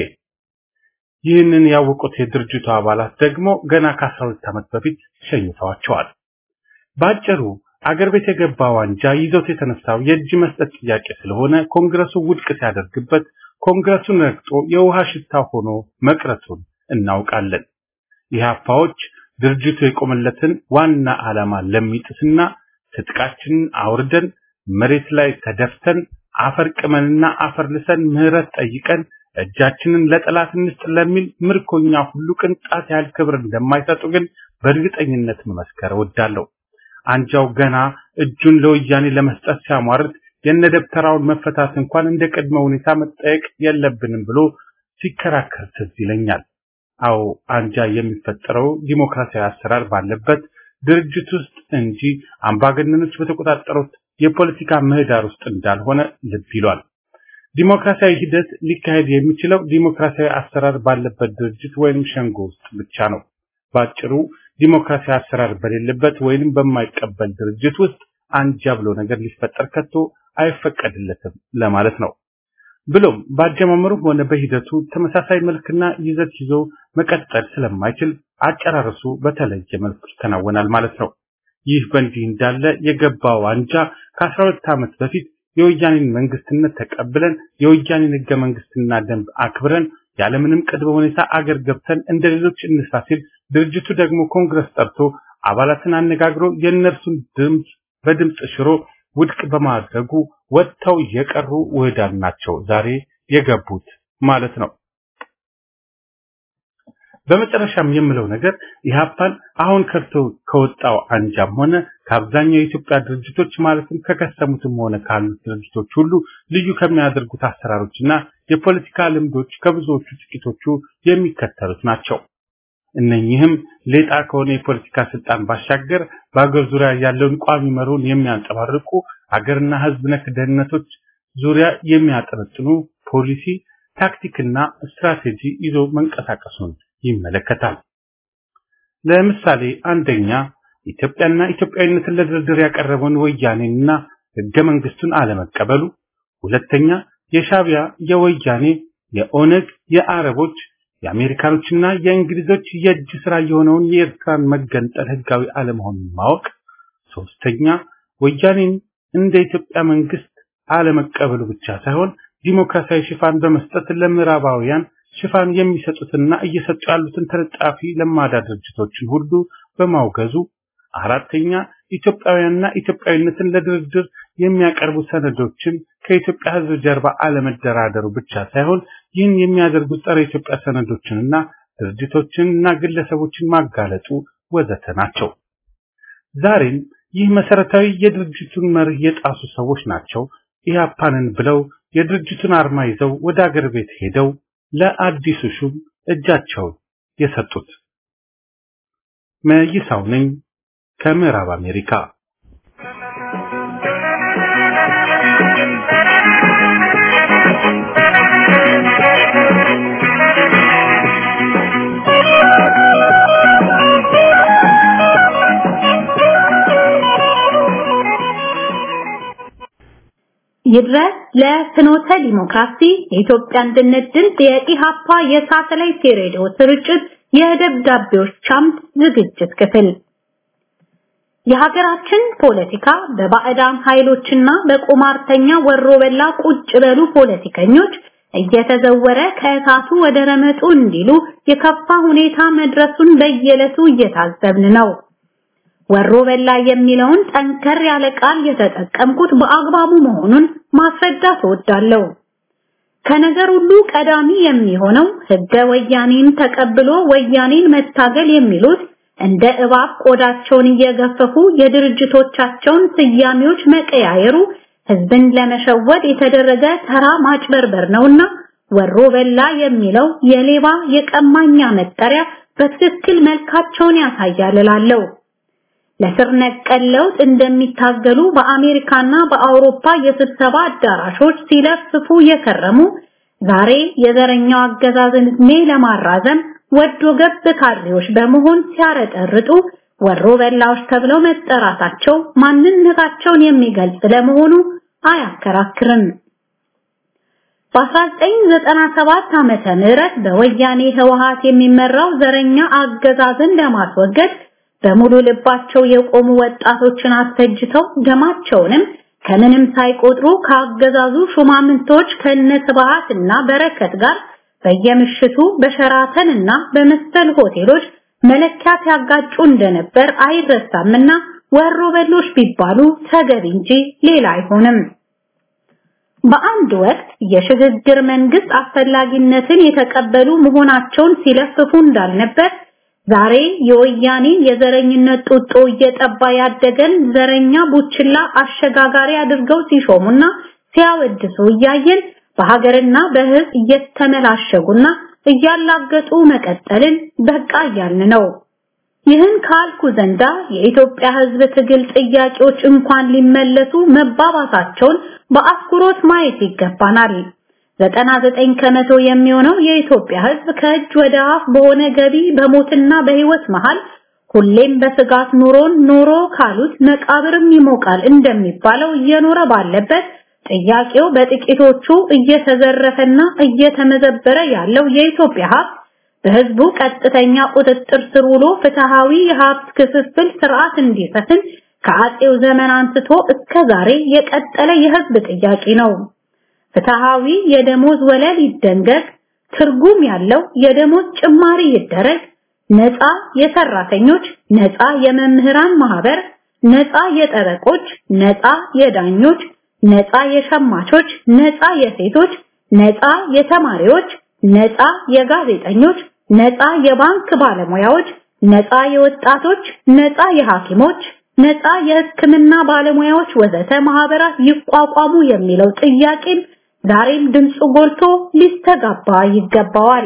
ይህንን ያወቁት የድርጅቱ አባላት ደግሞ ገና ከ12 ዓመት በፊት ሸኝተዋቸዋል። ባጭሩ አገር ቤት የገባው አንጃ ይዞት የተነሳው የእጅ መስጠት ጥያቄ ስለሆነ ኮንግረሱ ውድቅ ሲያደርግበት ኮንግረሱን ረግጦ የውሃ ሽታ ሆኖ መቅረቱን እናውቃለን። ኢህአፓዎች ድርጅቱ የቆመለትን ዋና ዓላማ ለሚጥስና ትጥቃችንን አውርደን መሬት ላይ ተደፍተን አፈር ቅመንና አፈር ልሰን ምህረት ጠይቀን እጃችንን ለጠላት እንስጥ ለሚል ምርኮኛ ሁሉ ቅንጣት ያህል ክብር እንደማይሰጡ ግን በእርግጠኝነት መመስከር እወዳለሁ። አንጃው ገና እጁን ለወያኔ ለመስጠት ሲያሟርት የነደብተራውን መፈታት እንኳን እንደ ቅድመ ሁኔታ መጠየቅ የለብንም ብሎ ሲከራከር ትዝ ይለኛል። አዎ አንጃ የሚፈጠረው ዲሞክራሲያዊ አሰራር ባለበት ድርጅት ውስጥ እንጂ አምባገነኖች በተቆጣጠሩት የፖለቲካ ምህዳር ውስጥ እንዳልሆነ ልብ ይሏል። ዲሞክራሲያዊ ሂደት ሊካሄድ የሚችለው ዲሞክራሲያዊ አሰራር ባለበት ድርጅት ወይም ሸንጎ ውስጥ ብቻ ነው። ባጭሩ ዲሞክራሲያዊ አሰራር በሌለበት ወይንም በማይቀበል ድርጅት ውስጥ አንጃ ብሎ ነገር ሊፈጠር ከቶ አይፈቀድለትም ለማለት ነው። ብሎም በአጀማመሩ ሆነ በሂደቱ ተመሳሳይ መልክና ይዘት ይዞ መቀጠል ስለማይችል አጨራረሱ በተለየ መልኩ ይከናወናል ማለት ነው። ይህ በእንዲህ እንዳለ የገባው አንጃ ከ12 ዓመት በፊት የወያኔን መንግስትነት ተቀብለን የወያኔን ህገ መንግስትና ደንብ አክብረን ያለምንም ቅድመ ሁኔታ አገር ገብተን እንደ ሌሎች እንስራ ሲል ድርጅቱ ደግሞ ኮንግረስ ጠርቶ አባላትን አነጋግሮ የእነርሱን ድምፅ በድምፅ ሽሮ ውድቅ በማድረጉ ወጥተው የቀሩ ውህዳን ናቸው ዛሬ የገቡት ማለት ነው። በመጨረሻም የምለው ነገር ኢህአፓን አሁን ከርቶ ከወጣው አንጃም ሆነ ከአብዛኛው የኢትዮጵያ ድርጅቶች ማለትም ከከሰሙትም ሆነ ካሉት ድርጅቶች ሁሉ ልዩ ከሚያደርጉት አሰራሮችና የፖለቲካ ልምዶች ከብዙዎቹ ጥቂቶቹ የሚከተሉት ናቸው። እነኚህም ሌጣ ከሆነ የፖለቲካ ስልጣን ባሻገር በአገር ዙሪያ ያለውን ቋሚ መሩን የሚያንጸባርቁ ሀገርና ህዝብ ነክ ደህንነቶች ዙሪያ የሚያጠነጥኑ ፖሊሲ፣ ታክቲክና ስትራቴጂ ይዞ መንቀሳቀሱን ይመለከታል። ለምሳሌ አንደኛ ኢትዮጵያና ኢትዮጵያዊነትን ለድርድር ያቀረበውን ወያኔንና ህገ መንግስቱን አለመቀበሉ፣ ሁለተኛ የሻቢያ የወያኔ የኦነግ የአረቦች የአሜሪካኖችና የእንግሊዞች የእጅ ስራ የሆነውን የኤርትራን መገንጠል ህጋዊ አለመሆኑን ማወቅ፣ ሶስተኛ ወያኔን እንደ ኢትዮጵያ መንግስት አለመቀበሉ ብቻ ሳይሆን ዲሞክራሲያዊ ሽፋን በመስጠት ለምዕራባውያን ሽፋን የሚሰጡትና እየሰጡ ያሉትን ተለጣፊ ለማዳ ድርጅቶችን ሁሉ በማውገዙ፣ አራተኛ ኢትዮጵያውያንና ኢትዮጵያዊነትን ለድርድር የሚያቀርቡ ሰነዶችን ከኢትዮጵያ ህዝብ ጀርባ አለመደራደሩ ብቻ ሳይሆን ይህን የሚያደርጉት ጸረ ኢትዮጵያ ሰነዶችንና ድርጅቶችንና ግለሰቦችን ማጋለጡ ወዘተ ናቸው። ዛሬም ይህ መሰረታዊ የድርጅቱን መርህ የጣሱ ሰዎች ናቸው ኢህአፓንን ብለው የድርጅቱን አርማ ይዘው ወደ አገር ቤት ሄደው ለአዲሱ ሹም እጃቸውን የሰጡት። መይሳው ነኝ ከምዕራብ አሜሪካ። ይድረስ ለፍኖተ ዲሞክራሲ የኢትዮጵያ አንድነት ድምፅ የኢሃፓ የሳተላይት ሬዲዮ ስርጭት የደብዳቤዎች አምድ ዝግጅት ክፍል የሀገራችን ፖለቲካ በባዕዳን ኃይሎችና በቁማርተኛ ወሮበላ ቁጭ በሉ ፖለቲከኞች እየተዘወረ ከእሳቱ ወደ ረመጡ እንዲሉ የከፋ ሁኔታ መድረሱን በየዕለቱ እየታዘብን ነው። ወሮ በላ የሚለውን ጠንከር ያለ ቃል የተጠቀምኩት በአግባቡ መሆኑን ማስረዳት እወዳለሁ። ከነገር ሁሉ ቀዳሚ የሚሆነው ህገ ወያኔን ተቀብሎ ወያኔን መታገል የሚሉት እንደ እባብ ቆዳቸውን እየገፈፉ የድርጅቶቻቸውን ስያሜዎች መቀያየሩ ህዝብን ለመሸወድ የተደረገ ተራ ማጭበርበር ነውና ወሮ በላ የሚለው የሌባ የቀማኛ መጠሪያ በትክክል መልካቸውን ያሳያል እላለሁ። ለስር ነቀል ለውጥ እንደሚታገሉ በአሜሪካና በአውሮፓ የስብሰባ አዳራሾች ሲለፍፉ የከረሙ ዛሬ የዘረኛው አገዛዝን ዕድሜ ለማራዘም ወዶ ገብ ካድሬዎች በመሆን ሲያረጠርጡ ወሮ በላዎች ተብለው መጠራታቸው ማንነታቸውን የሚገልጽ ለመሆኑ አያከራክርም። በ1997 ዓመተ ምህረት በወያኔ ህወሃት የሚመራው ዘረኛ አገዛዝን ለማስወገድ በሙሉ ልባቸው የቆሙ ወጣቶችን አስፈጅተው ደማቸውንም ከምንም ሳይቆጥሩ ከአገዛዙ ሹማምንቶች ከነስብሃት እና በረከት ጋር በየምሽቱ በሸራተን እና በመሰል ሆቴሎች መለኪያ ሲያጋጩ እንደነበር አይረሳምና ወሮ በሎች ቢባሉ ተገቢ እንጂ ሌላ አይሆንም። በአንድ ወቅት የሽግግር መንግስት አስፈላጊነትን የተቀበሉ መሆናቸውን ሲለፍፉ እንዳልነበር ዛሬ የወያኔ የዘረኝነት ጡጦ እየጠባ ያደገን ዘረኛ ቡችላ አሸጋጋሪ አድርገው ሲሾሙና ሲያወድሱ እያየን በሀገርና በህዝብ እየተመላሸጉና እያላገጡ መቀጠልን በቃ እያልን ነው። ይህን ካልኩ ዘንዳ የኢትዮጵያ ህዝብ ትግል ጥያቄዎች እንኳን ሊመለሱ መባባሳቸውን በአትኩሮት ማየት ይገባናል። 99 ከመቶ የሚሆነው የኢትዮጵያ ህዝብ ከእጅ ወደ አፍ በሆነ ገቢ በሞትና በህይወት መሃል ሁሌም በስጋት ኑሮን ኖሮ ካሉት መቃብርም ይሞቃል እንደሚባለው እየኖረ ባለበት ጥያቄው በጥቂቶቹ እየተዘረፈና እየተመዘበረ ያለው የኢትዮጵያ ሀብት በህዝቡ ቀጥተኛ ቁጥጥር ስር ውሎ ፍትሃዊ የሀብት ክፍፍል ስርዓት እንዲሰፍን ከአጼው ዘመን አንስቶ እስከ ዛሬ የቀጠለ የህዝብ ጥያቄ ነው። ፍትሃዊ የደሞዝ ወለል ይደንገግ፣ ትርጉም ያለው የደሞዝ ጭማሪ ይደረግ፣ ነፃ የሰራተኞች፣ ነፃ የመምህራን ማህበር፣ ነፃ የጠበቆች፣ ነፃ የዳኞች፣ ነፃ የሸማቾች፣ ነፃ የሴቶች፣ ነፃ የተማሪዎች፣ ነፃ የጋዜጠኞች፣ ነፃ የባንክ ባለሙያዎች፣ ነፃ የወጣቶች፣ ነፃ የሐኪሞች፣ ነፃ የሕክምና ባለሙያዎች ወዘተ ማህበራት ይቋቋሙ የሚለው ጥያቄም ዛሬም ድምፁ ጎልቶ ሊስተጋባ ይገባዋል።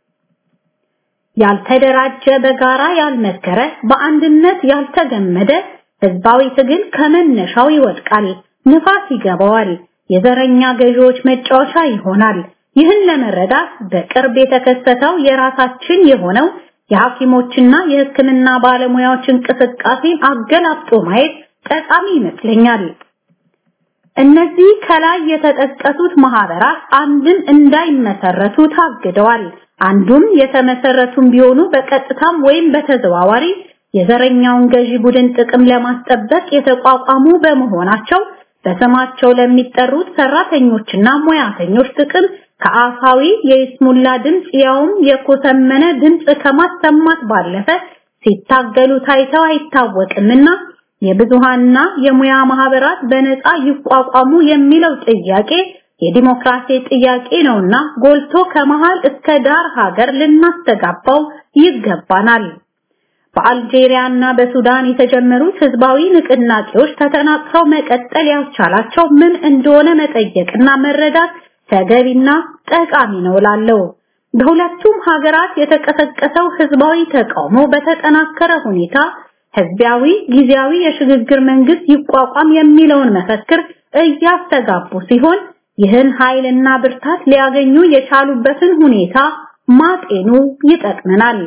ያልተደራጀ በጋራ ያልመከረ በአንድነት ያልተገመደ ህዝባዊ ትግል ከመነሻው ይወድቃል፣ ንፋስ ይገባዋል፣ የዘረኛ ገዢዎች መጫወቻ ይሆናል። ይህን ለመረዳት በቅርብ የተከሰተው የራሳችን የሆነው የሐኪሞችና የሕክምና ባለሙያዎች እንቅስቃሴ አገላብጦ ማየት ጠቃሚ ይመስለኛል። እነዚህ ከላይ የተጠቀሱት ማህበራት አንድም እንዳይመሰረቱ ታግደዋል። አንዱም የተመሰረቱም ቢሆኑ በቀጥታም ወይም በተዘዋዋሪ የዘረኛውን ገዢ ቡድን ጥቅም ለማስጠበቅ የተቋቋሙ በመሆናቸው በስማቸው ለሚጠሩት ሰራተኞችና ሙያተኞች ጥቅም ከአፋዊ የይስሙላ ድምጽ ያውም የኮሰመነ ድምጽ ከማሰማት ባለፈ ሲታገሉ ታይተው አይታወቅምና የብዙሃንና የሙያ ማህበራት በነፃ ይቋቋሙ የሚለው ጥያቄ የዲሞክራሲ ጥያቄ ነውና ጎልቶ ከመሃል እስከ ዳር ሀገር ልናስተጋባው ይገባናል። በአልጄሪያ እና በሱዳን የተጀመሩት ህዝባዊ ንቅናቄዎች ተጠናክረው መቀጠል ያስቻላቸው ምን እንደሆነ መጠየቅና መረዳት ተገቢና ጠቃሚ ነው እላለሁ። በሁለቱም ሀገራት የተቀሰቀሰው ህዝባዊ ተቃውሞ በተጠናከረ ሁኔታ ህዝባዊ ጊዜያዊ የሽግግር መንግስት ይቋቋም የሚለውን መፈክር እያስተጋቡ ሲሆን ይህን ኃይልና ብርታት ሊያገኙ የቻሉበትን ሁኔታ ማጤኑ ይጠቅመናል።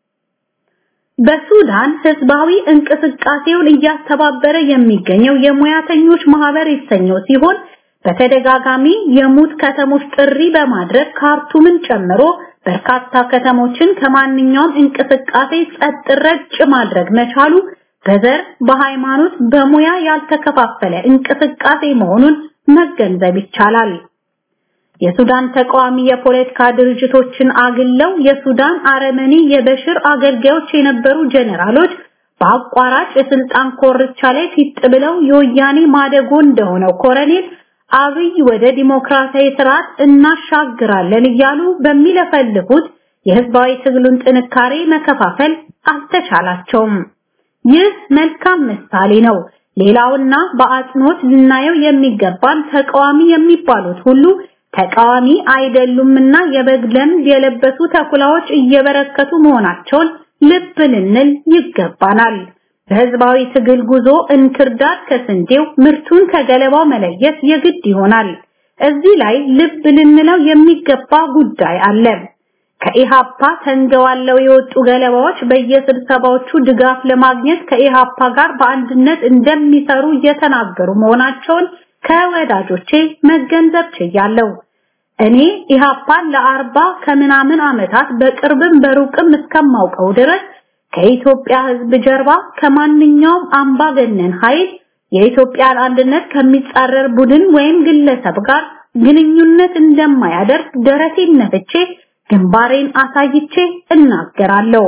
በሱዳን ህዝባዊ እንቅስቃሴውን እያስተባበረ የሚገኘው የሙያተኞች ማህበር የተሰኘው ሲሆን በተደጋጋሚ የሙት ከተሞች ጥሪ በማድረግ ካርቱምን ጨምሮ በርካታ ከተሞችን ከማንኛውም እንቅስቃሴ ጸጥ ረጭ ማድረግ መቻሉ በዘር፣ በሃይማኖት፣ በሙያ ያልተከፋፈለ እንቅስቃሴ መሆኑን መገንዘብ ይቻላል። የሱዳን ተቃዋሚ የፖለቲካ ድርጅቶችን አግለው የሱዳን አረመኔ የበሽር አገልጋዮች የነበሩ ጀነራሎች በአቋራጭ የስልጣን ኮርቻ ላይ ፊት ብለው የወያኔ ማደጎ እንደሆነው ኮረኔል አብይ ወደ ዲሞክራሲያዊ ስርዓት እናሻግራለን እያሉ በሚለፈልፉት የህዝባዊ ትግሉን ጥንካሬ መከፋፈል አልተቻላቸውም። ይህ መልካም ምሳሌ ነው። ሌላውና በአጽንኦት ልናየው የሚገባን ተቃዋሚ የሚባሉት ሁሉ ተቃዋሚ አይደሉምና የበግ ለምድ የለበሱ ተኩላዎች እየበረከቱ መሆናቸውን ልብ ልንል ይገባናል። በህዝባዊ ትግል ጉዞ እንክርዳድ ከስንዴው ምርቱን ከገለባው መለየት የግድ ይሆናል። እዚህ ላይ ልብ ልንለው የሚገባ ጉዳይ አለ። ከኢሃፓ ተንገዋለው የወጡ ገለባዎች በየስብሰባዎቹ ድጋፍ ለማግኘት ከኢሃፓ ጋር በአንድነት እንደሚሰሩ እየተናገሩ መሆናቸውን ከወዳጆቼ መገንዘብ ችያለሁ። እኔ ኢሃፓን ለአርባ ከምናምን ዓመታት በቅርብም በሩቅም እስከማውቀው ድረስ ከኢትዮጵያ ህዝብ ጀርባ ከማንኛውም አምባገነን ኃይል የኢትዮጵያን አንድነት ከሚጻረር ቡድን ወይም ግለሰብ ጋር ግንኙነት እንደማያደርግ ደረቴን ነፍቼ ግንባሬን አሳይቼ እናገራለሁ።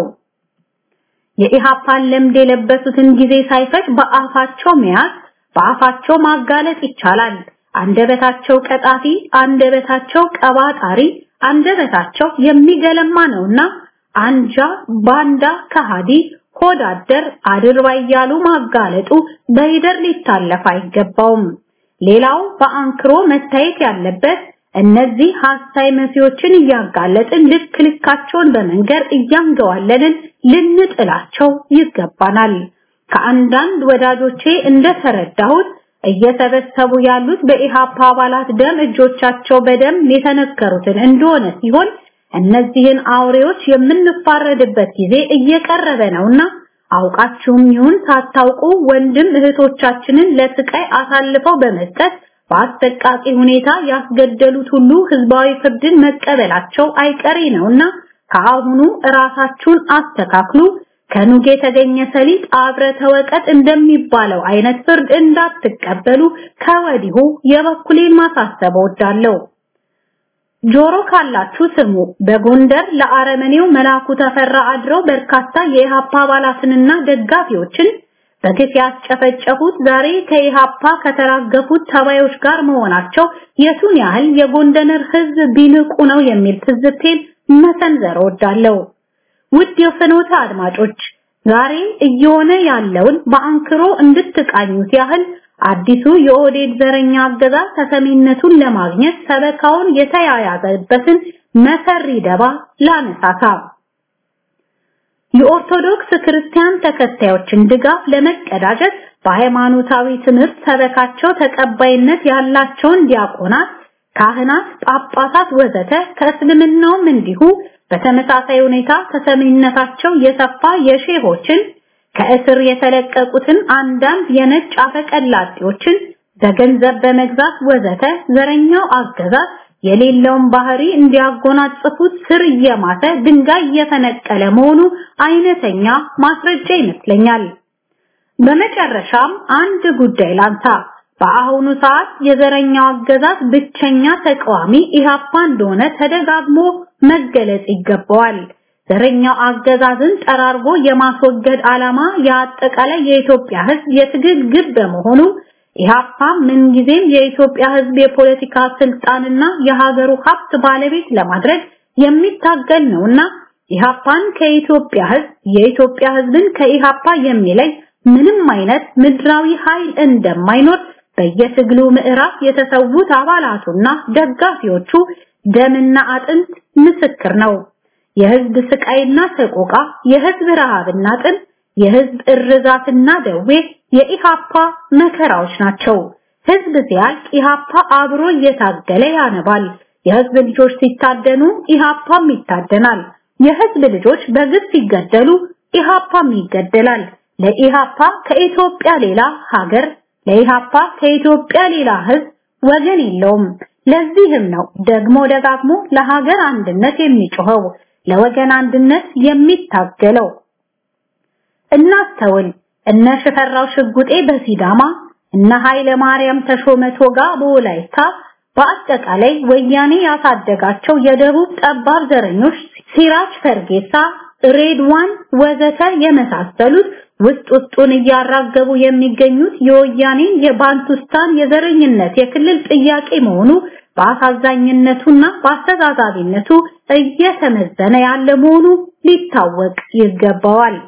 የኢሃፓን ለምድ የለበሱትን ጊዜ ሳይፈጅ በአፋቸው መያዝ በአፋቸው ማጋለጥ ይቻላል። አንደበታቸው ቀጣፊ፣ አንደበታቸው ቀባጣሪ፣ አንደበታቸው የሚገለማ ነውና አንጃ፣ ባንዳ፣ ከሃዲ፣ ሆዳደር፣ አድርባይ እያሉ ማጋለጡ በሂደር ሊታለፍ አይገባውም። ሌላው በአንክሮ መታየት ያለበት እነዚህ ሐሳይ መሲዎችን እያጋለጥን ልክ ልካቸውን በመንገር እያንገዋለንን ልንጥላቸው ይገባናል። ከአንዳንድ ወዳጆቼ እንደተረዳሁት እየሰበሰቡ ያሉት በኢሃፓ አባላት ደም እጆቻቸው በደም የተነከሩትን እንደሆነ ሲሆን እነዚህን አውሬዎች የምንፋረድበት ጊዜ እየቀረበ ነውና አውቃችሁም ይሁን ሳታውቁ ወንድም እህቶቻችንን ለስቃይ አሳልፈው በመስጠት በአሰቃቂ ሁኔታ ያስገደሉት ሁሉ ህዝባዊ ፍርድን መቀበላቸው አይቀሬ ነውና ከአሁኑ ራሳችሁን አስተካክሉ። ከኑግ የተገኘ ሰሊጥ አብረ ተወቀጥ እንደሚባለው አይነት ፍርድ እንዳትቀበሉ ከወዲሁ የበኩሌን ማሳሰብ እወዳለሁ። ጆሮ ካላችሁ ስሙ። በጎንደር ለአረመኔው መላኩ ተፈራ አድረው በርካታ የኢሃፓ አባላትንና ደጋፊዎችን በግፍ ያስጨፈጨፉት ዛሬ ከኢሃፓ ከተራገፉት ተባዮች ጋር መሆናቸው የቱን ያህል የጎንደር ህዝብ ቢንቁ ነው የሚል ትዝብቴን መሰንዘር እወዳለሁ። ውድ የፍኖተ አድማጮች ዛሬ እየሆነ ያለውን በአንክሮ እንድትቃኙት ያህል አዲሱ የኦህዴድ ዘረኛ አገዛዝ ተሰሚነቱን ለማግኘት ሰበካውን የተያያዘበትን መሰሪ ደባ ላነሳሳ። የኦርቶዶክስ ክርስቲያን ተከታዮችን ድጋፍ ለመቀዳጀት በሃይማኖታዊ ትምህርት ሰበካቸው ተቀባይነት ያላቸውን ዲያቆናት፣ ካህናት፣ ጳጳሳት ወዘተ ከእስልምናውም እንዲሁ በተመሳሳይ ሁኔታ ተሰሚነታቸው የሰፋ የሼሆችን ከእስር የተለቀቁትን አንዳንድ የነጭ አፈቀላጤዎችን በገንዘብ በመግዛት ወዘተ ዘረኛው አገዛዝ የሌለውን ባህሪ እንዲያጎናጽፉት ስር እየማተ ድንጋይ እየፈነቀለ መሆኑ አይነተኛ ማስረጃ ይመስለኛል። በመጨረሻም አንድ ጉዳይ ላንሳ። በአሁኑ ሰዓት የዘረኛው አገዛዝ ብቸኛ ተቃዋሚ ኢሃፓ እንደሆነ ተደጋግሞ መገለጽ ይገባዋል። ዘረኛው አገዛዝን ጠራርጎ የማስወገድ ዓላማ የአጠቃላይ የኢትዮጵያ ሕዝብ የትግል ግብ በመሆኑ ኢሃፓ ምንጊዜም የኢትዮጵያ ሕዝብ የፖለቲካ ስልጣንና የሀገሩ ሀብት ባለቤት ለማድረግ የሚታገል ነውና ኢሃፓን ከኢትዮጵያ ህዝብ የኢትዮጵያ ህዝብን ከኢሃፓ የሚለይ ምንም አይነት ምድራዊ ኃይል እንደማይኖር በየትግሉ ምዕራፍ የተሰዉት አባላቱና ደጋፊዎቹ ደምና አጥንት ምስክር ነው። የህዝብ ስቃይና ሰቆቃ፣ የህዝብ ረሃብና ጥም፣ የህዝብ እርዛትና ደዌ የኢሃፓ መከራዎች ናቸው። ህዝብ ሲያልቅ ኢሃፓ አብሮ እየታገለ ያነባል። የህዝብ ልጆች ሲታደኑ ኢሃፓም ይታደናል። የህዝብ ልጆች በግፍ ሲገደሉ ኢሃፓም ይገደላል። ለኢሃፓ ከኢትዮጵያ ሌላ ሀገር፣ ለኢሃፓ ከኢትዮጵያ ሌላ ህዝብ ወገን የለውም። ለዚህም ነው ደግሞ ደጋግሞ ለሀገር አንድነት የሚጮኸው፣ ለወገን አንድነት የሚታገለው። እናስተውል። እነ ሽፈራው ሽጉጤ በሲዳማ እነ ኃይለ ማርያም ተሾመ ቶጋ በወላይታ በአጠቃላይ ወያኔ ያሳደጋቸው የደቡብ ጠባብ ዘረኞች ሲራጅ ፈርጌሳ፣ ሬድዋን ወዘተ የመሳሰሉት ውስጥ ውስጡን እያራገቡ የሚገኙት የወያኔን የባንቱስታን የዘረኝነት የክልል ጥያቄ መሆኑ በአሳዛኝነቱና በአስተዛዛቢነቱ እየተመዘነ ያለ መሆኑ ሊታወቅ ይገባዋል።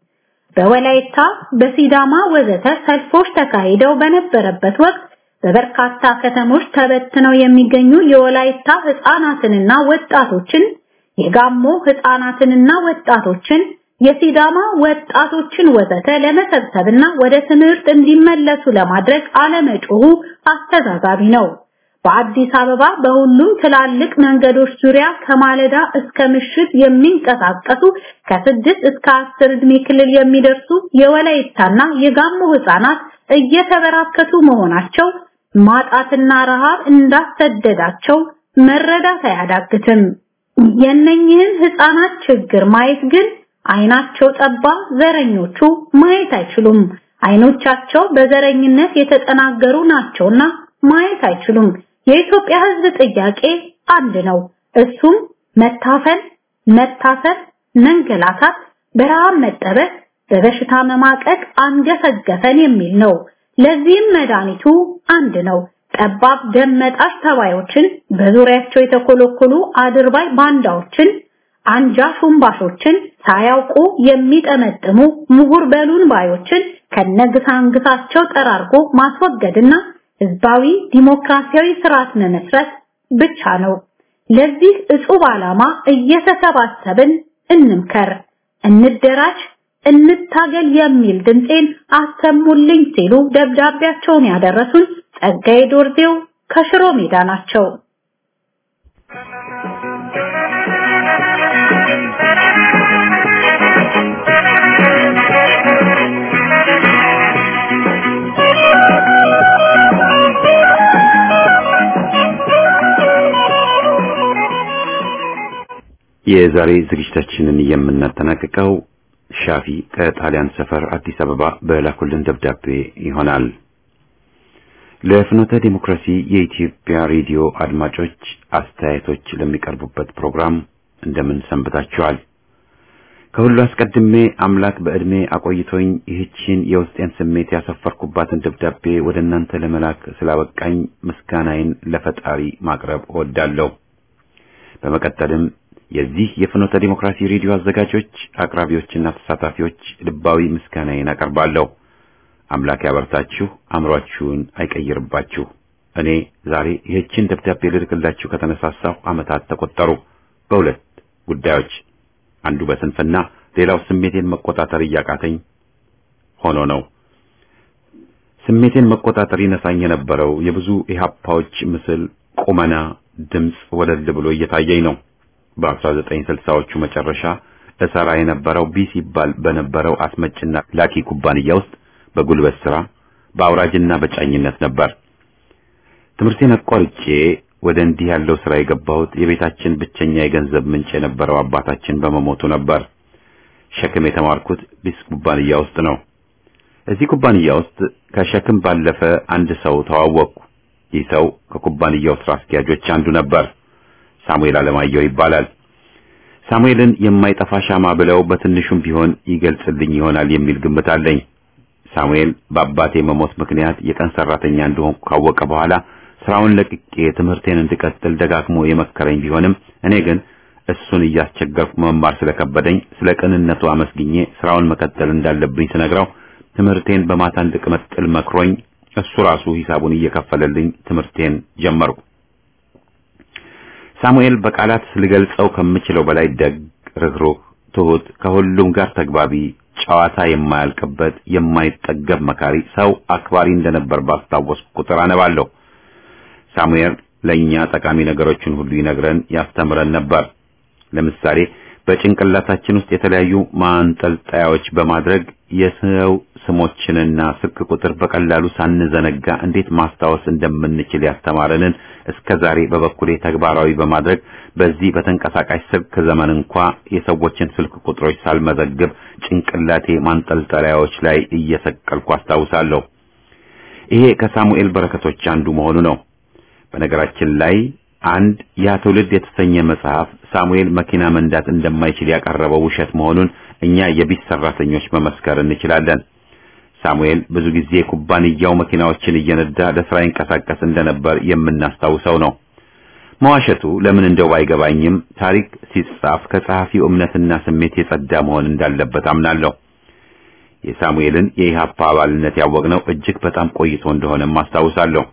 በወላይታ በሲዳማ ወዘተ ሰልፎች ተካሂደው በነበረበት ወቅት በበርካታ ከተሞች ተበትነው የሚገኙ የወላይታ ህፃናትንና ወጣቶችን የጋሞ ህፃናትንና ወጣቶችን የሲዳማ ወጣቶችን ወዘተ ለመሰብሰብና ወደ ትምህርት እንዲመለሱ ለማድረግ አለመጮሁ አስተዛዛቢ ነው። በአዲስ አበባ በሁሉም ትላልቅ መንገዶች ዙሪያ ከማለዳ እስከ ምሽት የሚንቀሳቀሱ ከስድስት እስከ አስር ዕድሜ ክልል የሚደርሱ የወላይታና የጋሞ ህፃናት እየተበራከቱ መሆናቸው ማጣትና ረሃብ እንዳሰደዳቸው መረዳት አያዳግትም። የነኝህን ህፃናት ችግር ማየት ግን አይናቸው ጠባ ዘረኞቹ ማየት አይችሉም። አይኖቻቸው በዘረኝነት የተጠናገሩ ናቸውና ማየት አይችሉም። የኢትዮጵያ ህዝብ ጥያቄ አንድ ነው። እሱም መታፈን፣ መታሰር፣ መንገላታት፣ በረሃብ መጠበስ፣ በበሽታ መማቀቅ አንገፈገፈን የሚል ነው። ለዚህም መድኃኒቱ አንድ ነው። ጠባብ ደም መጣሽ ተባዮችን፣ በዙሪያቸው የተኮለኮሉ አድርባይ ባንዳዎችን፣ አንጃ ሹምባሾችን፣ ሳያውቁ የሚጠመጥሙ ምሁር በሉን ባዮችን ከነግሳንግሳቸው ጠራርጎ ማስወገድና ህዝባዊ ዲሞክራሲያዊ ስርዓት መመስረት ብቻ ነው። ለዚህ እጹብ ዓላማ እየተሰባሰብን እንምከር፣ እንደራጅ፣ እንታገል የሚል ድምጼን አሰሙልኝ ሲሉ ደብዳቤያቸውን ያደረሱን ጸጋዬ ዶርዜው ከሽሮ ሜዳ ናቸው። የዛሬ ዝግጅታችንን የምናጠናቅቀው ሻፊ ከጣሊያን ሰፈር አዲስ አበባ በላኩልን ደብዳቤ ይሆናል። ለፍኖተ ዲሞክራሲ የኢትዮጵያ ሬዲዮ አድማጮች አስተያየቶች ለሚቀርቡበት ፕሮግራም እንደምን ሰንብታችኋል? ከሁሉ አስቀድሜ አምላክ በዕድሜ አቆይቶኝ ይህችን የውስጤን ስሜት ያሰፈርኩባትን ደብዳቤ ወደ እናንተ ለመላክ ስላበቃኝ ምስጋናዬን ለፈጣሪ ማቅረብ እወዳለሁ። በመቀጠልም የዚህ የፍኖተ ዲሞክራሲ ሬዲዮ አዘጋጆች፣ አቅራቢዎችና ተሳታፊዎች ልባዊ ምስጋናዬን አቀርባለሁ። አምላክ ያበርታችሁ፣ አእምሯችሁን አይቀይርባችሁ። እኔ ዛሬ ይህችን ደብዳቤ ልልክላችሁ ከተነሳሳሁ ዓመታት ተቆጠሩ። በሁለት ጉዳዮች፣ አንዱ በስንፍና ሌላው ስሜቴን መቆጣጠር እያቃተኝ ሆኖ ነው። ስሜቴን መቆጣጠር ይነሳኝ የነበረው የብዙ ኢህአፓዎች ምስል፣ ቁመና፣ ድምፅ ወለል ብሎ እየታየኝ ነው። በ1960ዎቹ መጨረሻ እሰራ የነበረው ቢ ሲባል በነበረው አስመጭና ላኪ ኩባንያ ውስጥ በጉልበት ስራ በአውራጅና በጫኝነት ነበር። ትምህርቴን አቋርጬ ወደ እንዲህ ያለው ስራ የገባሁት የቤታችን ብቸኛ የገንዘብ ምንጭ የነበረው አባታችን በመሞቱ ነበር። ሸክም የተማርኩት ቢስ ኩባንያ ውስጥ ነው። እዚህ ኩባንያ ውስጥ ከሸክም ባለፈ አንድ ሰው ተዋወቅኩ። ይህ ሰው ከኩባንያው ስራ አስኪያጆች አንዱ ነበር። ሳሙኤል አለማየሁ ይባላል። ሳሙኤልን የማይጠፋ ሻማ ብለው በትንሹም ቢሆን ይገልጽልኝ ይሆናል የሚል ግምት አለኝ። ሳሙኤል በአባቴ መሞት ምክንያት የቀን ሰራተኛ እንደሆንኩ ካወቀ በኋላ ስራውን ለቅቄ ትምህርቴን እንድቀጥል ደጋግሞ የመከረኝ ቢሆንም እኔ ግን እሱን እያስቸገርኩ መማር ስለከበደኝ ስለ ቅንነቱ አመስግኜ ስራውን መቀጠል እንዳለብኝ ስነግረው ትምህርቴን በማታ እንድቀጥል መክሮኝ እሱ ራሱ ሂሳቡን እየከፈለልኝ ትምህርቴን ጀመርኩ። ሳሙኤል በቃላት ልገልጸው ከምችለው በላይ ደግ፣ ርኅሩህ፣ ትሁት፣ ከሁሉም ጋር ተግባቢ፣ ጨዋታ የማያልቅበት የማይጠገብ መካሪ፣ ሰው አክባሪ እንደነበር ባስታወስኩ ቁጥር አነባለሁ። ሳሙኤል ለኛ ጠቃሚ ነገሮችን ሁሉ ይነግረን ያስተምረን ነበር። ለምሳሌ በጭንቅላታችን ውስጥ የተለያዩ ማንጠልጣያዎች በማድረግ የሰው ስሞችንና ስልክ ቁጥር በቀላሉ ሳንዘነጋ እንዴት ማስታወስ እንደምንችል ያስተማረንን እስከ ዛሬ በበኩሌ ተግባራዊ በማድረግ በዚህ በተንቀሳቃሽ ስልክ ዘመን እንኳ የሰዎችን ስልክ ቁጥሮች ሳልመዘግብ ጭንቅላቴ ማንጠልጠያዎች ላይ እየሰቀልኩ አስታውሳለሁ። ይሄ ከሳሙኤል በረከቶች አንዱ መሆኑ ነው። በነገራችን ላይ አንድ ያ ትውልድ የተሰኘ መጽሐፍ ሳሙኤል መኪና መንዳት እንደማይችል ያቀረበው ውሸት መሆኑን እኛ የቢት ሰራተኞች መመስከር እንችላለን። ሳሙኤል ብዙ ጊዜ ኩባንያው መኪናዎችን እየነዳ ለስራ ይንቀሳቀስ እንደነበር የምናስታውሰው ነው። መዋሸቱ ለምን እንደው ባይገባኝም ታሪክ ሲጻፍ ከጸሐፊው እምነትና ስሜት የጸዳ መሆን እንዳለበት አምናለሁ። የሳሙኤልን የኢሃፓ አባልነት ያወቅነው እጅግ በጣም ቆይቶ እንደሆነም አስታውሳለሁ።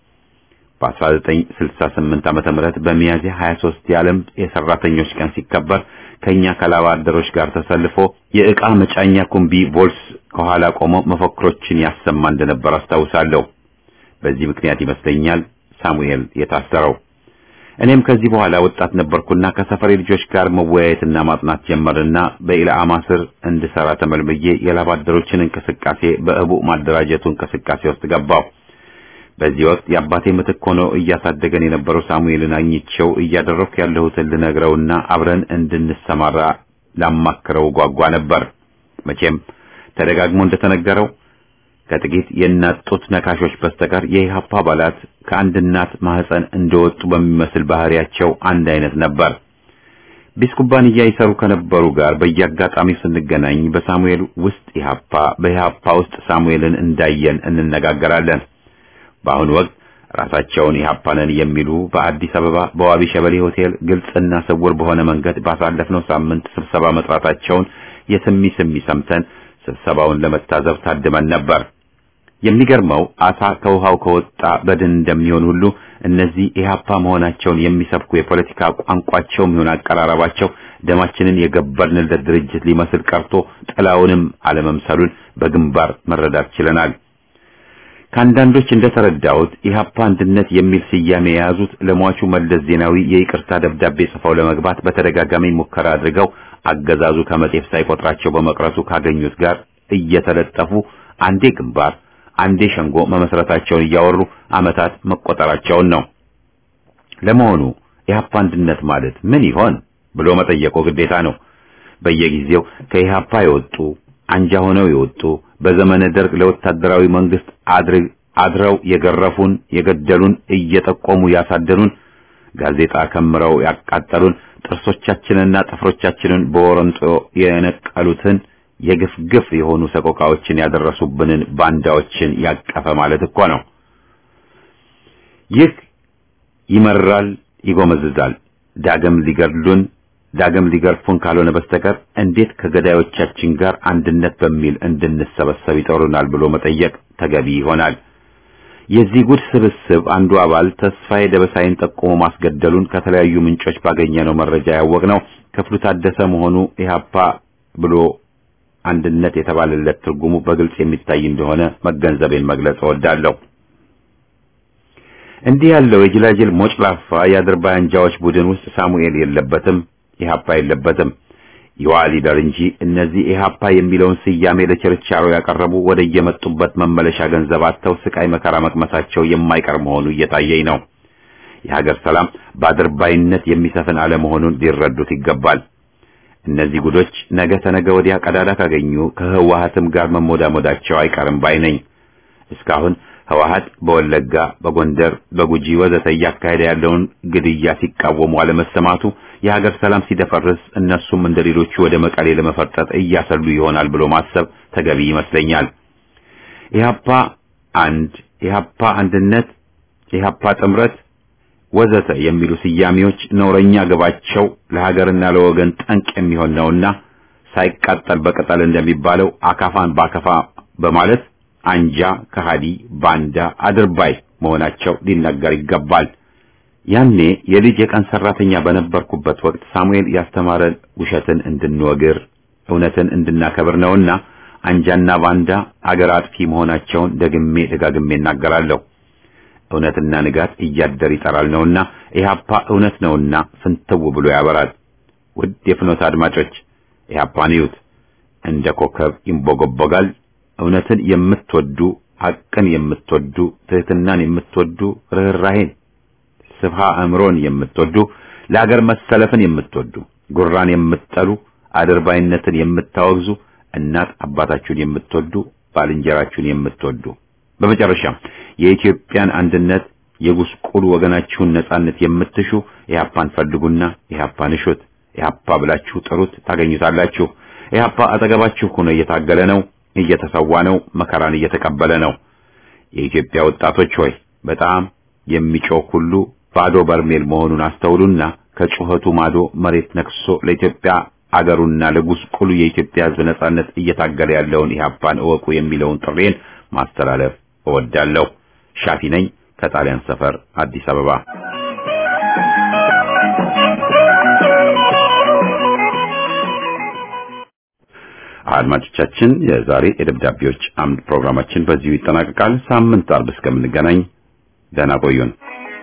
በ1968 ዓመተ ምህረት በሚያዝያ 23 የዓለም የሰራተኞች ቀን ሲከበር ከኛ ከላባ አደሮች ጋር ተሰልፎ የዕቃ መጫኛ ኩምቢ ቮልስ ከኋላ ቆሞ መፈክሮችን ያሰማ እንደነበር አስታውሳለሁ። በዚህ ምክንያት ይመስለኛል ሳሙኤል የታሰረው። እኔም ከዚህ በኋላ ወጣት ነበርኩና ከሰፈሬ ልጆች ጋር መወያየትና ማጥናት ጀመርና በኢላማ ስር እንድሰራ ተመልምዬ የላባ አደሮችን እንቅስቃሴ በእቡ ማደራጀቱ እንቅስቃሴ ውስጥ ገባሁ። በዚህ ወቅት የአባቴ ምትክ ሆኖ እያሳደገን የነበረው ሳሙኤልን አግኝቼው እያደረኩ ያለሁትን ልነግረውና አብረን እንድንሰማራ ላማክረው ጓጓ ነበር። መቼም ተደጋግሞ እንደተነገረው ከጥቂት የእናት ጡት ነካሾች በስተቀር የኢህአፓ አባላት ከአንድ እናት ማህፀን እንደወጡ በሚመስል ባህሪያቸው አንድ አይነት ነበር። ቢስ ኩባንያ ይሰሩ ከነበሩ ጋር በየአጋጣሚው ስንገናኝ በሳሙኤል ውስጥ ኢህአፓ፣ በኢህአፓ ውስጥ ሳሙኤልን እንዳየን እንነጋገራለን። በአሁኑ ወቅት ራሳቸውን ኢህአፓ ነን የሚሉ በአዲስ አበባ በዋቢ ሸበሌ ሆቴል ግልጽና ስውር በሆነ መንገድ ባሳለፍነው ሳምንት ስብሰባ መጥራታቸውን የስሚ ስሚ ሰምተን ስብሰባውን ለመታዘብ ታድመን ነበር። የሚገርመው አሳ ከውሃው ከወጣ በድን እንደሚሆን ሁሉ እነዚህ ኢህአፓ መሆናቸውን የሚሰብኩ የፖለቲካ ቋንቋቸውም ይሁን አቀራረባቸው ደማችንን የገበርንለት ድርጅት ሊመስል ቀርቶ ጥላውንም አለመምሰሉን በግንባር መረዳት ችለናል። ከአንዳንዶች እንደተረዳሁት ኢህአፓ አንድነት የሚል ስያሜ የያዙት ለሟቹ መለስ ዜናዊ የይቅርታ ደብዳቤ ጽፈው ለመግባት በተደጋጋሚ ሙከራ አድርገው አገዛዙ ከመጤፍ ሳይቆጥራቸው በመቅረቱ ካገኙት ጋር እየተለጠፉ አንዴ ግንባር አንዴ ሸንጎ መመስረታቸውን እያወሩ ዓመታት መቆጠራቸውን ነው። ለመሆኑ ኢህአፓ አንድነት ማለት ምን ይሆን ብሎ መጠየቁ ግዴታ ነው። በየጊዜው ከኢህአፓ የወጡ አንጃ ሆነው የወጡ በዘመነ ደርግ ለወታደራዊ መንግስት አድረው የገረፉን የገደሉን እየጠቆሙ ያሳደኑን ጋዜጣ ከምረው ያቃጠሉን ጥርሶቻችንና ጥፍሮቻችንን በወረንጦ የነቀሉትን የግፍ ግፍ የሆኑ ሰቆቃዎችን ያደረሱብንን ባንዳዎችን ያቀፈ ማለት እኮ ነው። ይህ ይመራል፣ ይጎመዝዛል። ዳግም ሊገድሉን ዳግም ሊገርፉን ካልሆነ በስተቀር እንዴት ከገዳዮቻችን ጋር አንድነት በሚል እንድንሰበሰብ ይጠሩናል ብሎ መጠየቅ ተገቢ ይሆናል። የዚህ ጉድ ስብስብ አንዱ አባል ተስፋዬ ደበሳይን ጠቁሞ ማስገደሉን ከተለያዩ ምንጮች ባገኘነው መረጃ ያወቅነው ክፍሉ ታደሰ መሆኑ ኢህአፓ ብሎ አንድነት የተባለለት ትርጉሙ በግልጽ የሚታይ እንደሆነ መገንዘቤን መግለጽ እወዳለሁ። እንዲህ ያለው የጅላጅል ሞጭላፋ የአድርባይ አንጃዎች ቡድን ውስጥ ሳሙኤል የለበትም፣ ኢህአፓ የለበትም። ይዋ ሊደር እንጂ እነዚህ ኢህአፓ የሚለውን ስያሜ ለችርቻሮ ያቀረቡ ወደ የመጡበት መመለሻ ገንዘብ አጥተው ስቃይ መከራ መቅመሳቸው የማይቀር መሆኑ እየታየኝ ነው። የሀገር ሰላም በአድርባይነት የሚሰፍን አለመሆኑን ሊረዱት ይገባል። እነዚህ ጉዶች ነገ ተነገ ወዲያ ቀዳዳ ካገኙ ከህወሓትም ጋር መሞዳሞዳቸው አይቀርም ባይ ነኝ። እስካሁን ህወሓት በወለጋ፣ በጎንደር፣ በጉጂ ወዘተ እያካሄደ ያለውን ግድያ ሲቃወሙ አለመሰማቱ የሀገር ሰላም ሲደፈርስ እነሱም እንደ ሌሎቹ ወደ መቀሌ ለመፈርጠጥ እያሰሉ ይሆናል ብሎ ማሰብ ተገቢ ይመስለኛል። ኢህአፓ አንድ፣ ኢህአፓ አንድነት፣ ኢህአፓ ጥምረት፣ ወዘተ የሚሉ ስያሜዎች ነውረኛ ግባቸው ለሀገርና ለወገን ጠንቅ የሚሆን ነውና ሳይቃጠል በቅጠል እንደሚባለው አካፋን ባከፋ በማለት አንጃ፣ ከሃዲ፣ ባንዳ፣ አድርባይ መሆናቸው ሊነገር ይገባል። ያኔ የልጅ የቀን ሰራተኛ በነበርኩበት ወቅት ሳሙኤል ያስተማረን ውሸትን እንድንወግር እውነትን እንድናከብር ነውና አንጃና ባንዳ አገር አጥፊ መሆናቸውን ደግሜ ደጋግሜ እናገራለሁ። እውነትና ንጋት እያደር ይጠራል ነውና ኢህአፓ እውነት ነውና ፍንትው ብሎ ያበራል። ውድ የፍኖት አድማጮች ኢህአፓን እዩት፣ እንደ ኮከብ ይንቦገቦጋል። እውነትን የምትወዱ ሐቅን የምትወዱ ትህትናን የምትወዱ ርኅራሄን ስፍሃ አእምሮን የምትወዱ ለአገር መሰለፍን የምትወዱ ጉራን የምትጠሉ አድርባይነትን የምታወግዙ እናት አባታችሁን የምትወዱ ባልንጀራችሁን የምትወዱ በመጨረሻም የኢትዮጵያን አንድነት የጉስቁሉ ወገናችሁን ነጻነት የምትሹ ኢህአፓን ፈልጉና ኢህአፓን እሹት። ኢህአፓ ብላችሁ ጥሩት፣ ታገኙታላችሁ። ኢህአፓ አጠገባችሁ ሆኖ እየታገለ ነው፣ እየተሰዋ ነው፣ መከራን እየተቀበለ ነው። የኢትዮጵያ ወጣቶች ሆይ በጣም የሚጮህ ሁሉ ባዶ በርሜል መሆኑን አስተውሉና ከጩኸቱ ማዶ መሬት ነክሶ ለኢትዮጵያ አገሩና ለጉስቁሉ የኢትዮጵያ ሕዝብ ነጻነት እየታገለ ያለውን ኢህአፓን እወቁ የሚለውን ጥሬን ማስተላለፍ እወዳለሁ። ሻፊ ነኝ ከጣሊያን ሰፈር አዲስ አበባ። አድማጮቻችን፣ የዛሬ የደብዳቤዎች አምድ ፕሮግራማችን በዚሁ ይጠናቀቃል። ሳምንት አርብ እስከምንገናኝ ደህና ቆዩን።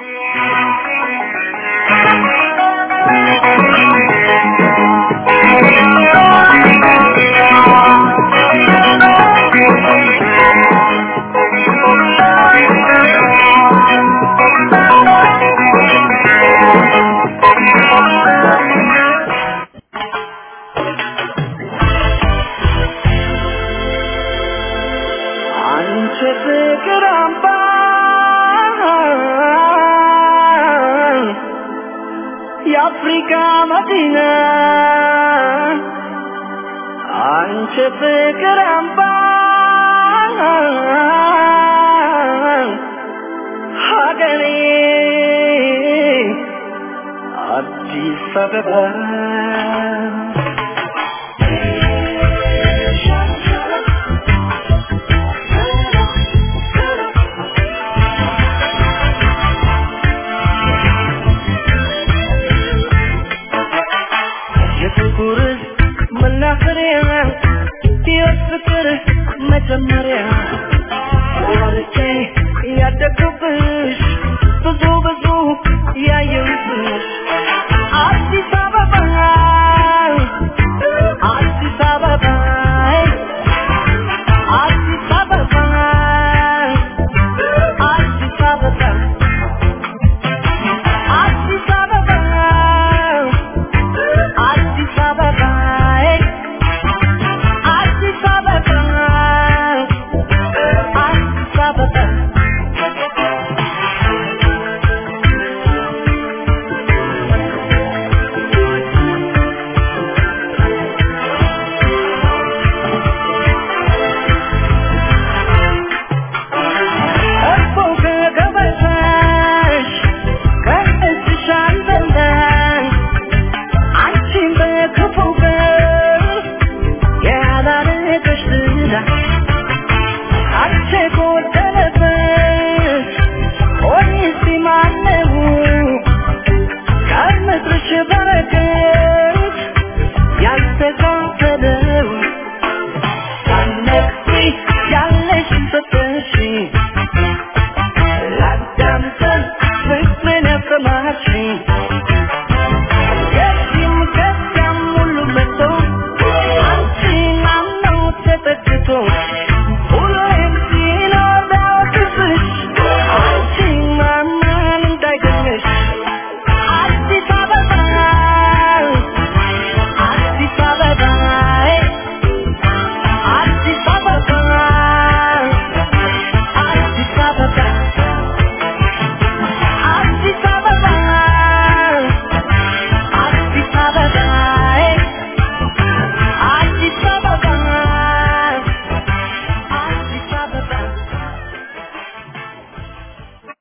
አንቺ ፍቅር አምባ የአፍሪካ መዲና አንቺ ፍቅር አምባ ሀገሬ አዲስ አበባ የፍቅር መናኸሪያ የፍቅር መጀመሪያ ወርቼ ያደግኩብሽ ብዙ ብዙ ያየሁብሽ አዲስ አበባ አዲስ አበባ አዲስ አበባ አዲስ አበባ አዲስ አበባ አዲስ አበባ አዲስ አበባ አዲስ አበባ እኮ ከገበታሽ ከእጅሽ አልበላሽ አንቺን በክፉ ቀን ያላረገሽ ዝና አንቺ ጎደለበት ሆኔስ ማነው ከምድርሽ በረከት ያልተካፈለው ሳነቅሲ ያለሽ ሰጠሽ ላዳምጠን ፍቅርን ያሰማሽኝ